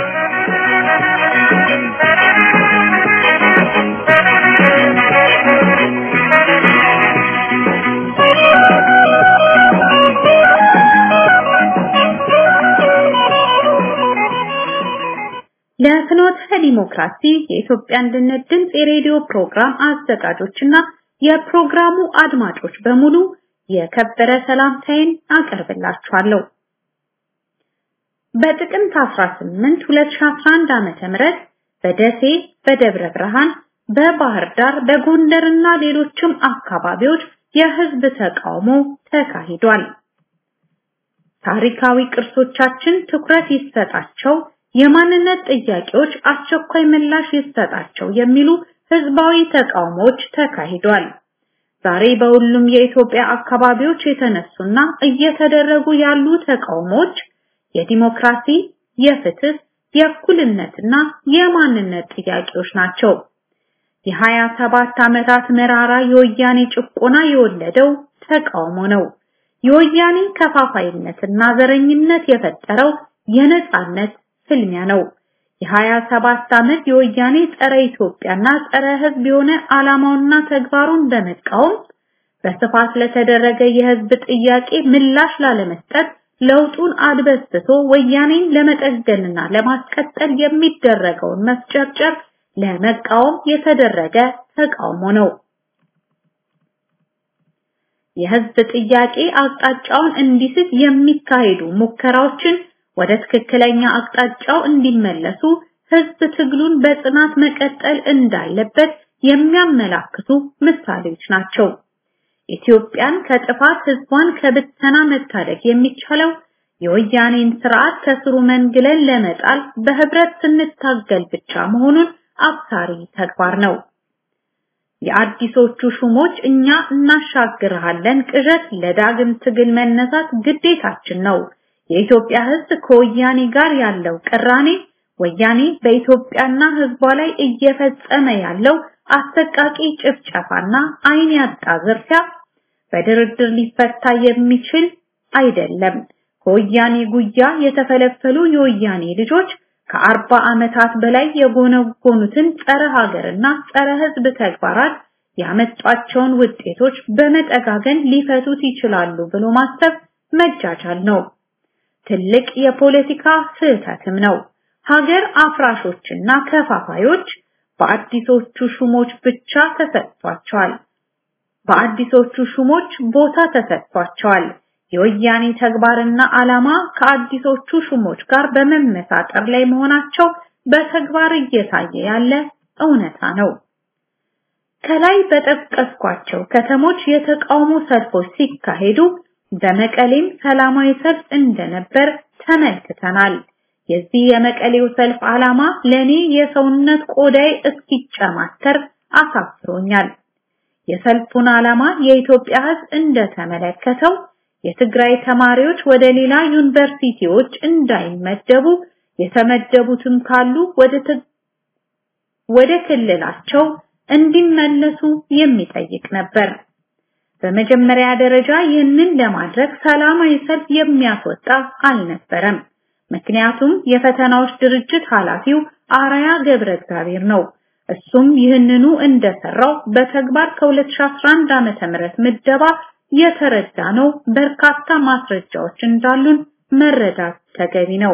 ለፍኖተ ዲሞክራሲ የኢትዮጵያ አንድነት ድምፅ የሬዲዮ ፕሮግራም አዘጋጆችና የፕሮግራሙ አድማጮች በሙሉ የከበረ ሰላምታዬን አቀርብላችኋለሁ። በጥቅምት 18 2011 ዓመተ ምህረት በደሴ፣ በደብረ ብርሃን፣ በባህር ዳር፣ በጎንደርና ሌሎችም አካባቢዎች የህዝብ ተቃውሞ ተካሂዷል። ታሪካዊ ቅርሶቻችን ትኩረት ይሰጣቸው፣ የማንነት ጥያቄዎች አስቸኳይ ምላሽ ይሰጣቸው የሚሉ ህዝባዊ ተቃውሞዎች ተካሂዷል። ዛሬ በሁሉም የኢትዮጵያ አካባቢዎች የተነሱና እየተደረጉ ያሉ ተቃውሞዎች የዲሞክራሲ፣ የፍትህ፣ የእኩልነትና የማንነት ጥያቄዎች ናቸው። የሀያ ሰባት ዓመታት መራራ የወያኔ ጭቆና የወለደው ተቃውሞ ነው። የወያኔ ከፋፋይነትና ዘረኝነት የፈጠረው የነጻነት ፍልሚያ ነው። የሀያ ሰባት ዓመት የወያኔ ጸረ ኢትዮጵያና ጸረ ህዝብ የሆነ ዓላማውና ተግባሩን በመቃወም በስፋት ለተደረገ የህዝብ ጥያቄ ምላሽ ላለመስጠት ለውጡን አድበስብሶ ወያኔን ለመጠገንና ለማስቀጠል የሚደረገውን መስጨርጨር ለመቃወም የተደረገ ተቃውሞ ነው። የህዝብ ጥያቄ አቅጣጫውን እንዲስት የሚካሄዱ ሙከራዎችን ወደ ትክክለኛ አቅጣጫው እንዲመለሱ ህዝብ ትግሉን በጽናት መቀጠል እንዳለበት የሚያመላክቱ ምሳሌዎች ናቸው። ኢትዮጵያን ከጥፋት ህዝቧን ከብተና መታደግ የሚቻለው የወያኔን ስርዓት ከስሩ መንግለን ለመጣል በህብረት ስንታገል ብቻ መሆኑን አብሳሪ ተግባር ነው። የአዲሶቹ ሹሞች እኛ እናሻግርሃለን ቅዠት ለዳግም ትግል መነሳት ግዴታችን ነው። የኢትዮጵያ ህዝብ ከወያኔ ጋር ያለው ቅራኔ ወያኔ በኢትዮጵያና ህዝቧ ላይ እየፈጸመ ያለው አሰቃቂ ጭፍጨፋና አይን ያጣ ዝርፊያ በድርድር ሊፈታ የሚችል አይደለም። ከወያኔ ጉያ የተፈለፈሉ የወያኔ ልጆች ከአርባ ዓመታት በላይ የጎነጎኑትን ጸረ ሀገርና ጸረ ህዝብ ተግባራት ያመጧቸውን ውጤቶች በመጠጋገን ሊፈቱት ይችላሉ ብሎ ማሰብ መጃጃል ነው። ትልቅ የፖለቲካ ስህተትም ነው። ሀገር አፍራሾችና ከፋፋዮች በአዲሶቹ ሹሞች ብቻ ተሰጥቷቸዋል። በአዲሶቹ ሹሞች ቦታ ተሰጥቷቸዋል። የወያኔ ተግባርና ዓላማ ከአዲሶቹ ሹሞች ጋር በመመሳጠር ላይ መሆናቸው በተግባር እየታየ ያለ እውነታ ነው። ከላይ በጠቀስኳቸው ከተሞች የተቃውሞ ሰልፎች ሲካሄዱ በመቀሌም ሰላማዊ ሰልፍ እንደነበር ተመልክተናል። የዚህ የመቀሌው ሰልፍ ዓላማ ለኔ የሰውነት ቆዳይ እስኪጨማተር አሳፍሮኛል። የሰልፉን ዓላማ የኢትዮጵያ ሕዝብ እንደተመለከተው የትግራይ ተማሪዎች ወደ ሌላ ዩኒቨርሲቲዎች እንዳይመደቡ የተመደቡትም ካሉ ወደ ወደ ክልላቸው እንዲመለሱ የሚጠይቅ ነበር። በመጀመሪያ ደረጃ ይህንን ለማድረግ ሰላማዊ ሰልፍ የሚያስወጣ አልነበረም። ምክንያቱም የፈተናዎች ድርጅት ኃላፊው አራያ ገብረ እግዚአብሔር ነው። እሱም ይህንኑ እንደሰራው በተግባር ከ2011 ዓመተ ምህረት ምደባ የተረዳ ነው። በርካታ ማስረጃዎች እንዳሉን መረዳት ተገቢ ነው።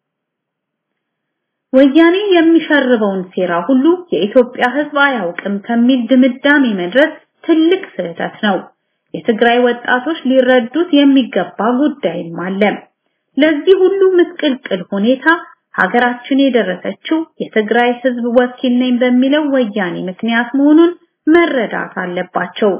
ወያኔ የሚሸርበውን ሴራ ሁሉ የኢትዮጵያ ሕዝብ አያውቅም ከሚል ድምዳሜ መድረስ ትልቅ ስህተት ነው። የትግራይ ወጣቶች ሊረዱት የሚገባ ጉዳይም አለ። ለዚህ ሁሉ ምስቅልቅል ሁኔታ ሀገራችን የደረሰችው የትግራይ ህዝብ ወኪል ነኝ በሚለው ወያኔ ምክንያት መሆኑን መረዳት አለባቸው።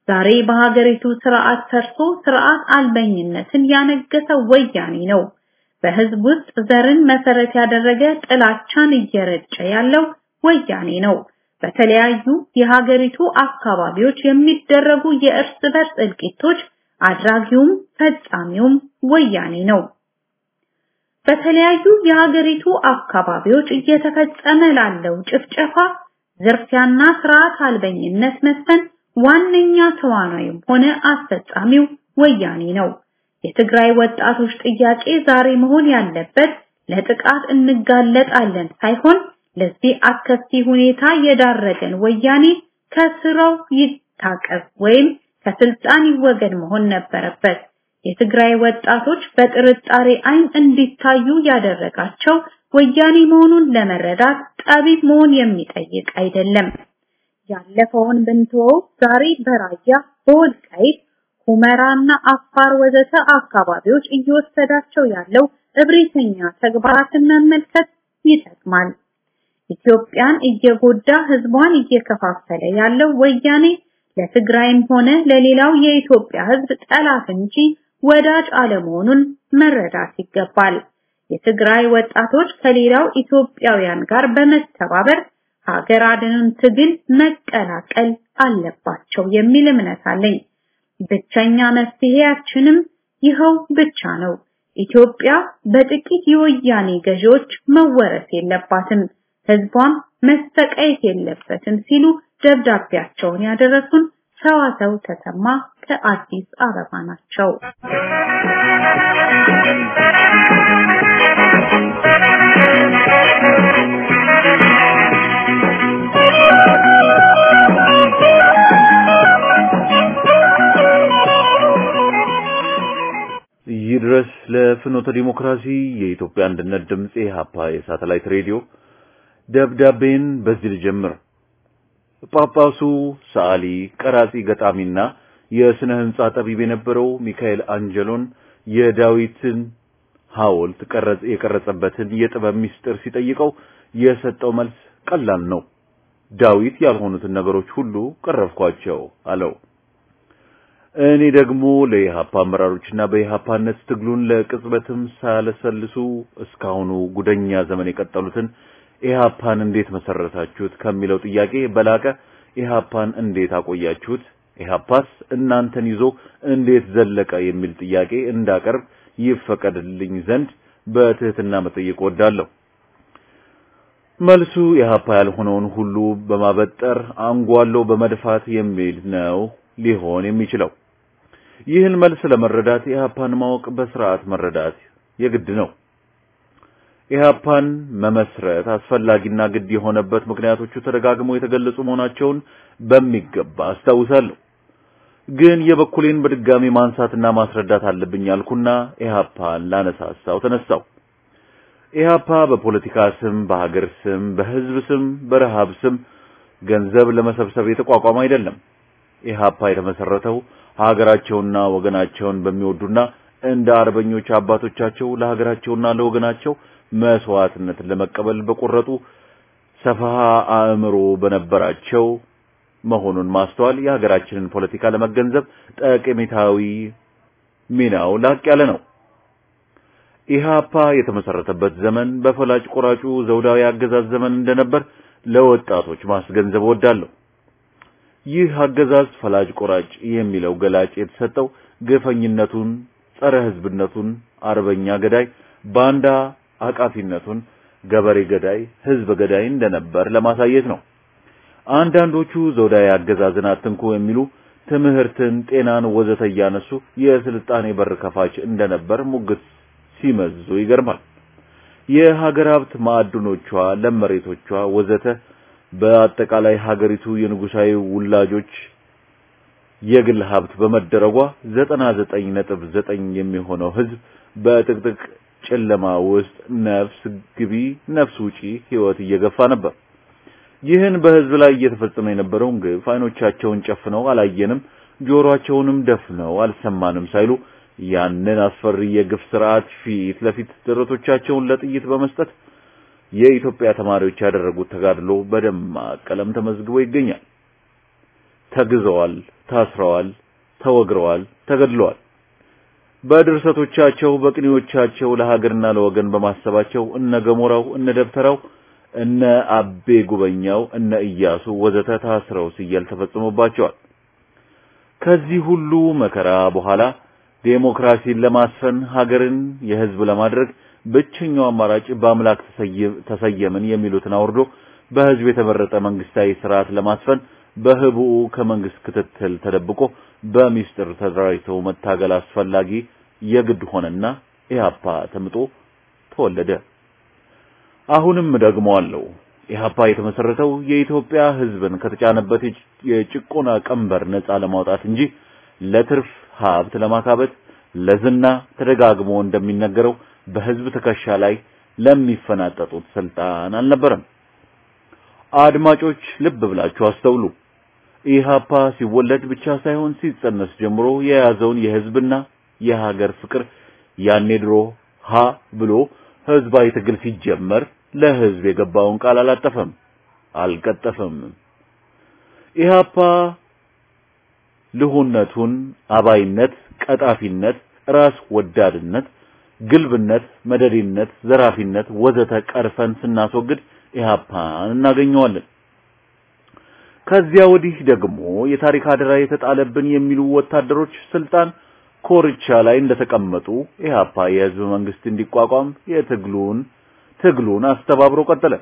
ዛሬ በሀገሪቱ ስርዓት ሰርቶ ስርዓት አልበኝነትን ያነገሰው ወያኔ ነው። በህዝብ ውስጥ ዘርን መሰረት ያደረገ ጥላቻን እየረጨ ያለው ወያኔ ነው። በተለያዩ የሀገሪቱ አካባቢዎች የሚደረጉ የእርስ በርስ እልቂቶች አድራጊውም ፈጻሚውም ወያኔ ነው። በተለያዩ የሀገሪቱ አካባቢዎች እየተፈጸመ ላለው ጭፍጨፋ፣ ዝርፊያና ስርዓት አልበኝነት መስፈን ዋነኛ ተዋናይም ሆነ አስፈጻሚው ወያኔ ነው። የትግራይ ወጣቶች ጥያቄ ዛሬ መሆን ያለበት ለጥቃት እንጋለጣለን ሳይሆን ለዚህ አስከፊ ሁኔታ የዳረገን ወያኔ ከስራው ይታቀብ ወይም ከስልጣን ይወገድ መሆን ነበረበት። የትግራይ ወጣቶች በጥርጣሬ አይን እንዲታዩ ያደረጋቸው ወያኔ መሆኑን ለመረዳት ጠቢብ መሆን የሚጠይቅ አይደለም። ያለፈውን ብንተወው ዛሬ በራያ በወልቃይት ሁመራና አፋር ወዘተ አካባቢዎች እየወሰዳቸው ያለው እብሪተኛ ተግባራትን መመልከት ይጠቅማል። ኢትዮጵያን እየጎዳ ህዝቧን እየከፋፈለ ያለው ወያኔ ለትግራይም ሆነ ለሌላው የኢትዮጵያ ህዝብ ጠላት እንጂ ወዳጅ አለመሆኑን መረዳት ይገባል። የትግራይ ወጣቶች ከሌላው ኢትዮጵያውያን ጋር በመተባበር ሀገር አድንን ትግል መቀላቀል አለባቸው የሚል እምነት አለኝ። ብቸኛ መፍትሄያችንም ይኸው ብቻ ነው። ኢትዮጵያ በጥቂት የወያኔ ገዢዎች መወረስ የለባትም፣ ህዝቧም መሰቃየት የለበትም ሲሉ ደብዳቤያቸውን ያደረሱን ሰዋሰው ተሰማ ከአዲስ አበባ ናቸው። ይድረስ ለፍኖተ ዲሞክራሲ የኢትዮጵያ አንድነት ድምፅ የሀፓ የሳተላይት ሬዲዮ ደብዳቤን በዚህ ልጀምር። ጳጳሱ ሰዓሊ፣ ቀራጺ፣ ገጣሚና የስነ ህንጻ ጠቢብ የነበረው ሚካኤል አንጀሎን የዳዊትን ሐውልት ቀረጽ የቀረጸበትን የጥበብ ምስጢር ሲጠይቀው የሰጠው መልስ ቀላል ነው። ዳዊት ያልሆኑትን ነገሮች ሁሉ ቀረብኳቸው አለው። እኔ ደግሞ ለኢሃፓ አመራሮችና በኢሃፓነት ትግሉን ለቅጽበትም ሳያለሰልሱ እስካሁኑ ጉደኛ ዘመን የቀጠሉትን ኢሃፓን እንዴት መሰረታችሁት ከሚለው ጥያቄ በላቀ ኢሃፓን እንዴት አቆያችሁት፣ ኢሃፓስ እናንተን ይዞ እንዴት ዘለቀ የሚል ጥያቄ እንዳቀርብ ይፈቀድልኝ ዘንድ በትህትና መጠየቅ ወዳለሁ። መልሱ ኢሃፓ ያልሆነውን ሁሉ በማበጠር አንጓሎ በመድፋት የሚል ነው ሊሆን የሚችለው። ይህን መልስ ለመረዳት ኢሃፓን ማወቅ በስርዓት መረዳት የግድ ነው። ኢሃፓን መመስረት አስፈላጊና ግድ የሆነበት ምክንያቶቹ ተደጋግመው የተገለጹ መሆናቸውን በሚገባ አስታውሳለሁ። ግን የበኩሌን በድጋሚ ማንሳትና ማስረዳት አለብኝ ያልኩና ኢሃፓን ላነሳሳው ተነሳው። ኢሃፓ በፖለቲካ ስም፣ በሀገር ስም፣ በህዝብ ስም፣ በረሃብ ስም ገንዘብ ለመሰብሰብ የተቋቋመ አይደለም። ኢሃፓ የተመሰረተው ሀገራቸውና ወገናቸውን በሚወዱና እንደ አርበኞች አባቶቻቸው ለሀገራቸውና ለወገናቸው መስዋዕትነትን ለመቀበል በቆረጡ ሰፋ አእምሮ በነበራቸው መሆኑን ማስተዋል የሀገራችንን ፖለቲካ ለመገንዘብ ጠቀሜታዊ ሚናው ላቅ ያለ ነው። ኢሃፓ የተመሰረተበት ዘመን በፈላጭ ቆራጩ ዘውዳዊ አገዛዝ ዘመን እንደነበር ለወጣቶች ማስገንዘብ ወዳለሁ። ይህ አገዛዝ ፈላጭ ቆራጭ የሚለው ገላጭ የተሰጠው ግፈኝነቱን፣ ጸረ ህዝብነቱን፣ አርበኛ ገዳይ፣ ባንዳ አቃፊነቱን፣ ገበሬ ገዳይ፣ ህዝብ ገዳይ እንደነበር ለማሳየት ነው። አንዳንዶቹ ዘውዳዊ አገዛዝን አትንኩ የሚሉ ትምህርትን፣ ጤናን ወዘተ እያነሱ የስልጣኔ በር ከፋች እንደነበር ሙግት ሲመዙ ይገርማል። የሀገር ሀብት ማዕድኖቿ፣ ለም መሬቶቿ ወዘተ በአጠቃላይ ሀገሪቱ የንጉሳዊ ውላጆች የግል ሀብት በመደረጓ ዘጠና ዘጠኝ ነጥብ ዘጠኝ የሚሆነው ህዝብ በጥቅጥቅ ጨለማ ውስጥ ነፍስ ግቢ ነፍስ ውጪ ህይወት እየገፋ ነበር። ይህን በህዝብ ላይ እየተፈጸመ የነበረውን ግፍ አይኖቻቸውን ጨፍነው አላየንም፣ ጆሮአቸውንም ደፍነው አልሰማንም ሳይሉ ያንን አስፈሪ የግፍ ስርዓት ፊት ለፊት ደረቶቻቸውን ለጥይት በመስጠት የኢትዮጵያ ተማሪዎች ያደረጉት ተጋድሎ በደማቅ ቀለም ተመዝግቦ ይገኛል። ተግዘዋል፣ ታስረዋል፣ ተወግረዋል፣ ተገድለዋል። በድርሰቶቻቸው በቅኔዎቻቸው ለሀገርና ለወገን በማሰባቸው እነ ገሞራው እነ ደብተራው እነ አቤ ጉበኛው እነ ኢያሱ ወዘተ ታስረው ሲያል ተፈጽሞባቸዋል። ከዚህ ሁሉ መከራ በኋላ ዴሞክራሲን ለማስፈን ሀገርን የህዝብ ለማድረግ ብቸኛው አማራጭ በአምላክ ተሰየምን የሚሉትን አውርዶ በህዝብ የተመረጠ መንግስታዊ ስርዓት ለማስፈን በህቡዕ ከመንግስት ክትትል ተደብቆ በሚስጥር ተደራጅተው መታገል አስፈላጊ የግድ ሆነና ኢህአፓ ተምጦ ተወለደ። አሁንም ደግሞ አለው ኢህአፓ የተመሰረተው የኢትዮጵያ ህዝብን ከተጫነበት የጭቆና ቀንበር ነፃ ለማውጣት እንጂ ለትርፍ ሀብት ለማካበት ለዝና ተደጋግሞ እንደሚነገረው በህዝብ ትከሻ ላይ ለሚፈናጠጡት ስልጣን አልነበረም። አድማጮች ልብ ብላችሁ አስተውሉ። ኢህአፓ ሲወለድ ብቻ ሳይሆን ሲጸነስ ጀምሮ የያዘውን የህዝብና የሀገር ፍቅር ያኔ ድሮ ሀ ብሎ ህዝባዊ ትግል ሲጀመር ለህዝብ የገባውን ቃል አላጠፈም፣ አልቀጠፈም። ኢህአፓ ልሁነቱን፣ አባይነት፣ ቀጣፊነት፣ ራስ ወዳድነት፣ ግልብነት፣ መደዲነት፣ ዘራፊነት ወዘተ ቀርፈን ስናስወግድ ኢህአፓን እናገኘዋለን። ከዚያ ወዲህ ደግሞ የታሪክ አደራ የተጣለብን የሚሉ ወታደሮች ስልጣን ኮርቻ ላይ እንደተቀመጡ ኢህአፓ የህዝብ መንግስት እንዲቋቋም የትግሉን ትግሉን አስተባብሮ ቀጠለ።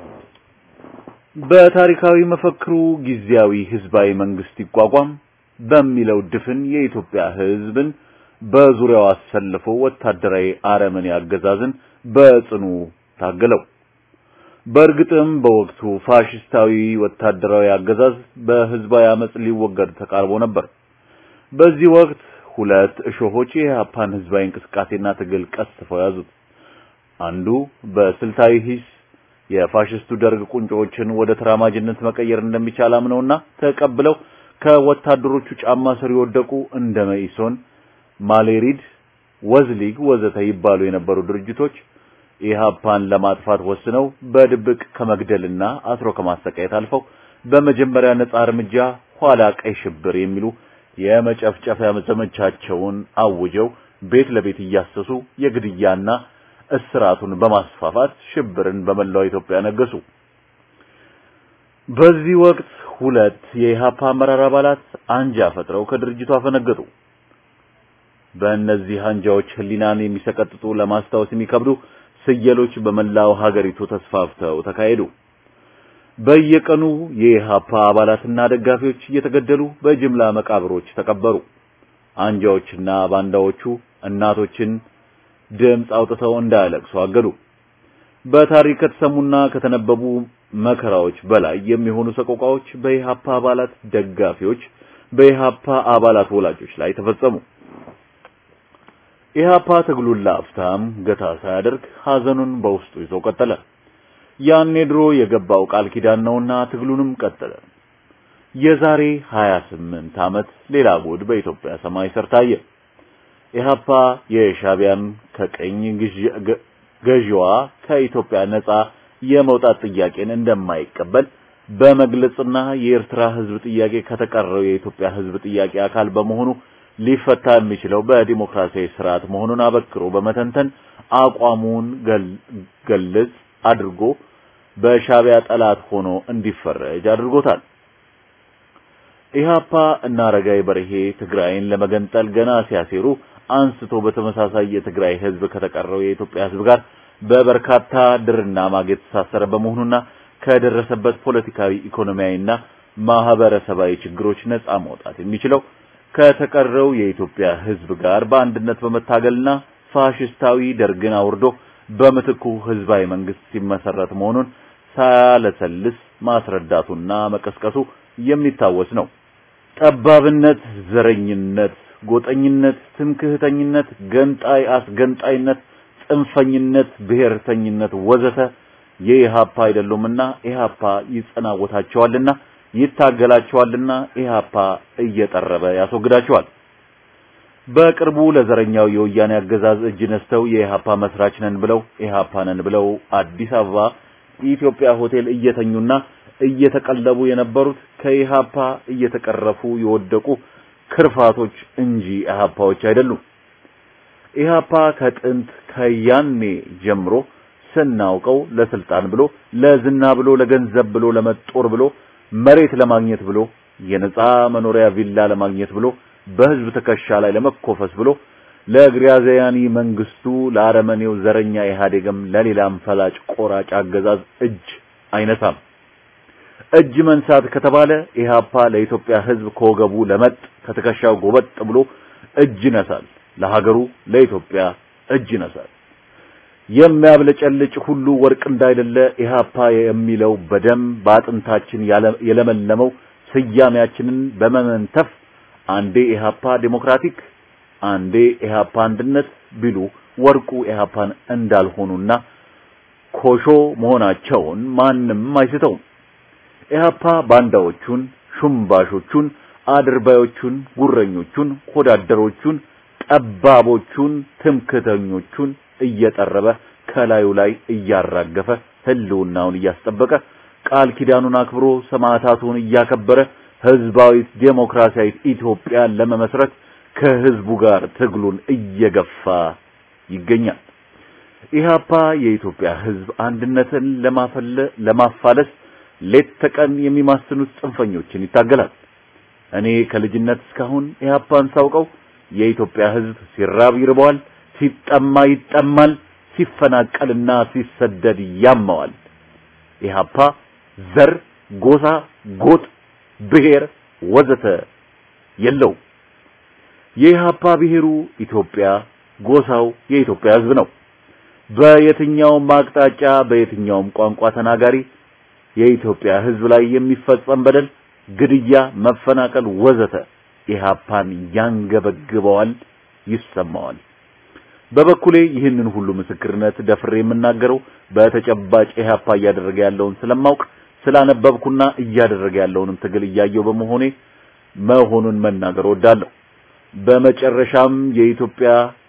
በታሪካዊ መፈክሩ ጊዜያዊ ህዝባዊ መንግስት ይቋቋም በሚለው ድፍን የኢትዮጵያ ህዝብን በዙሪያው አሰልፎ ወታደራዊ አረመኔ አገዛዝን በጽኑ ታገለው። በእርግጥም በወቅቱ ፋሽስታዊ ወታደራዊ አገዛዝ በህዝባዊ አመጽ ሊወገድ ተቃርቦ ነበር። በዚህ ወቅት ሁለት እሾሆች የኢህአፓን ህዝባዊ እንቅስቃሴና ትግል ቀስፈው ያዙት። አንዱ በስልታዊ ሂስ የፋሽስቱ ደርግ ቁንጮዎችን ወደ ተራማጅነት መቀየር እንደሚቻል አምነውና ተቀብለው ከወታደሮቹ ጫማ ስር የወደቁ እንደ መኢሶን፣ ማሌሪድ፣ ወዝሊግ ወዘተ ይባሉ የነበሩ ድርጅቶች ኢህአፓን ለማጥፋት ወስነው በድብቅ ከመግደልና አስሮ ከማሰቃየት አልፈው በመጀመሪያ ነጻ እርምጃ ኋላ ቀይ ሽብር የሚሉ የመጨፍጨፊያ ዘመቻቸውን አውጀው ቤት ለቤት እያሰሱ የግድያና እስራቱን በማስፋፋት ሽብርን በመላው ኢትዮጵያ ነገሱ። በዚህ ወቅት ሁለት የኢህአፓ አመራር አባላት አንጃ ፈጥረው ከድርጅቱ አፈነገጡ። በእነዚህ አንጃዎች ህሊናን የሚሰቀጥጡ ለማስታወስ የሚከብዱ ስየሎች በመላው ሀገሪቱ ተስፋፍተው ተካሄዱ። በየቀኑ የኢህአፓ አባላትና ደጋፊዎች እየተገደሉ በጅምላ መቃብሮች ተቀበሩ። አንጃዎችና ባንዳዎቹ እናቶችን ድምፅ አውጥተው እንዳያለቅሱ አገዱ። በታሪክ ከተሰሙና ከተነበቡ መከራዎች በላይ የሚሆኑ ሰቆቃዎች በኢህአፓ አባላት ደጋፊዎች፣ በኢህአፓ አባላት ወላጆች ላይ ተፈጸሙ። ኢህአፓ ትግሉን ለአፍታም ገታ ሳያደርግ ሐዘኑን በውስጡ ይዞ ቀጠለ። ያኔ ድሮ የገባው ቃል ኪዳን ነውና ትግሉንም ቀጠለ። የዛሬ 28 ዓመት ሌላ ጉድ በኢትዮጵያ ሰማይ ስር ታየ። ኢህአፓ የሻቢያን ከቀኝ ገዢዋ ከኢትዮጵያ ነጻ የመውጣት ጥያቄን እንደማይቀበል በመግለጽና የኤርትራ ህዝብ ጥያቄ ከተቀረው የኢትዮጵያ ህዝብ ጥያቄ አካል በመሆኑ ሊፈታ የሚችለው በዲሞክራሲያዊ ስርዓት መሆኑን አበክሮ በመተንተን አቋሙን ገልጽ አድርጎ በሻቢያ ጠላት ሆኖ እንዲፈረጅ አድርጎታል። ኢህአፓ እና አረጋይ በርሄ ትግራይን ለመገንጠል ገና ሲያሴሩ አንስቶ በተመሳሳይ የትግራይ ህዝብ ከተቀረው የኢትዮጵያ ህዝብ ጋር በበርካታ ድርና ማግ የተሳሰረ በመሆኑና ከደረሰበት ፖለቲካዊ፣ ኢኮኖሚያዊና ማህበረሰባዊ ችግሮች ነጻ መውጣት የሚችለው ከተቀረው የኢትዮጵያ ህዝብ ጋር በአንድነት በመታገልና ፋሽስታዊ ደርግን አውርዶ በምትኩ ህዝባዊ መንግስት ሲመሰረት መሆኑን ሳያለሰልስ ማስረዳቱና መቀስቀሱ የሚታወስ ነው። ጠባብነት፣ ዘረኝነት፣ ጎጠኝነት፣ ትምክህተኝነት፣ ገንጣይ አስገንጣይነት፣ ጽንፈኝነት፣ ብሔርተኝነት ወዘተ የኢህአፓ አይደሉምና ኢህአፓ ይጸናወታቸዋልና ይታገላቸዋልና ኢህአፓ እየጠረበ ያስወግዳቸዋል። በቅርቡ ለዘረኛው የወያኔ አገዛዝ እጅ ነስተው የኢህአፓ መስራች ነን ብለው ኢህአፓ ነን ብለው አዲስ አበባ ኢትዮጵያ ሆቴል እየተኙና እየተቀለቡ የነበሩት ከኢሃፓ እየተቀረፉ የወደቁ ክርፋቶች እንጂ ኢሃፓዎች አይደሉም። ኢሃፓ ከጥንት ከያኔ ጀምሮ ስናውቀው ለስልጣን ብሎ ለዝና ብሎ ለገንዘብ ብሎ ለመጦር ብሎ መሬት ለማግኘት ብሎ የነጻ መኖሪያ ቪላ ለማግኘት ብሎ በህዝብ ትከሻ ላይ ለመኮፈስ ብሎ ለግራዚያኒ መንግስቱ ለአረመኔው ዘረኛ ኢህአዴግም ለሌላም ፈላጭ ቆራጭ አገዛዝ እጅ አይነሳም። እጅ መንሳት ከተባለ ኢህአፓ ለኢትዮጵያ ህዝብ ከወገቡ ለመጥ ከትከሻው ጎበጥ ብሎ እጅ ይነሳል። ለሀገሩ ለኢትዮጵያ እጅ ይነሳል። የሚያብለጨልጭ ሁሉ ወርቅ እንዳይደለ ኢህአፓ የሚለው በደም በአጥንታችን የለመለመው ስያሜያችንን በመመንተፍ አንዴ ኢህአፓ ዴሞክራቲክ አንዴ ኢህአፓ አንድነት ቢሉ ወርቁ ኢህአፓን እንዳልሆኑና ኮሾ መሆናቸውን ማንም አይስተውም። ኢህአፓ ባንዳዎቹን፣ ሹምባሾቹን፣ አድርባዮቹን፣ ጉረኞቹን፣ ሆዳደሮቹን፣ ጠባቦቹን፣ ትምክተኞቹን እየጠረበ ከላዩ ላይ እያራገፈ ህልውናውን እያስጠበቀ ቃል ኪዳኑን አክብሮ ሰማዕታቱን እያከበረ ህዝባዊት ዴሞክራሲያዊት ኢትዮጵያን ለመመስረት ከህዝቡ ጋር ትግሉን እየገፋ ይገኛል። ኢህአፓ የኢትዮጵያ ህዝብ አንድነትን ለማፈለ ለማፋለስ ሌት ተቀን የሚማስኑት ጽንፈኞችን ይታገላል። እኔ ከልጅነት እስካሁን ኢህአፓን ሳውቀው የኢትዮጵያ ህዝብ ሲራብ ይርበዋል፣ ሲጠማ ይጠማል፣ ሲፈናቀልና ሲሰደድ ያመዋል። ኢህአፓ ዘር፣ ጎሳ፣ ጎጥ፣ ብሔር ወዘተ የለው። የኢህአፓ ብሔሩ ኢትዮጵያ፣ ጎሳው የኢትዮጵያ ህዝብ ነው። በየትኛውም አቅጣጫ በየትኛውም ቋንቋ ተናጋሪ የኢትዮጵያ ህዝብ ላይ የሚፈጸም በደል፣ ግድያ፣ መፈናቀል ወዘተ ኢህአፓን ያንገበግበዋል፣ ይሰማዋል። በበኩሌ ይህንን ሁሉ ምስክርነት ደፍሬ የምናገረው በተጨባጭ ኢህአፓ እያደረገ ያለውን ስለማውቅ ስላነበብኩና እያደረገ ያለውንም ትግል እያየው በመሆኔ መሆኑን መናገር ወዳለሁ። በመጨረሻም የኢትዮጵያ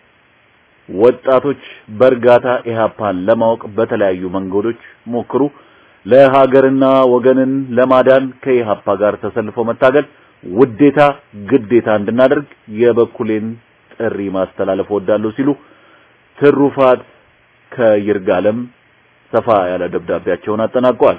ወጣቶች በእርጋታ ኢህአፓን ለማወቅ በተለያዩ መንገዶች ሞክሩ። ለሀገርና ወገንን ለማዳን ከኢህአፓ ጋር ተሰልፎ መታገል ውዴታ፣ ግዴታ እንድናደርግ የበኩሌን ጥሪ ማስተላለፍ ወዳለሁ ሲሉ ትሩፋት ከይርጋለም ሰፋ ያለ ደብዳቤያቸውን አጠናቀዋል።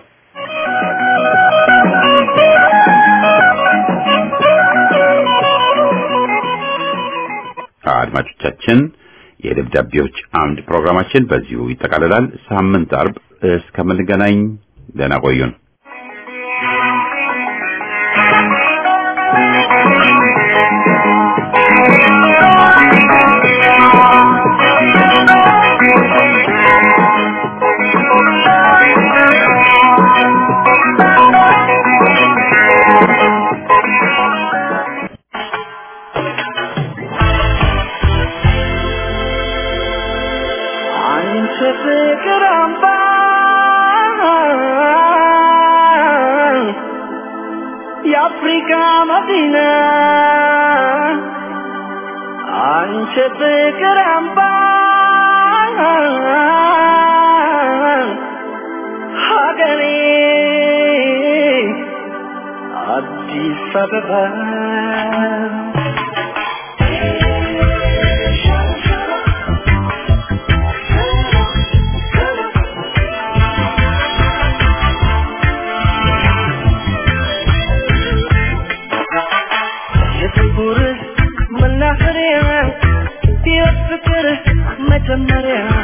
አድማጮቻችን የደብዳቤዎች አምድ ፕሮግራማችን በዚሁ ይጠቃልላል። ሳምንት አርብ እስከምንገናኝ ደህና ቆዩን። አንቺ ፍቅር አምባ የአፍሪካ መዲና አንቺ ፍቅር አምባ ሀገሬ አዲስ አበባ የፍቅር መናኸሪያ የፍቅር መጀመሪያ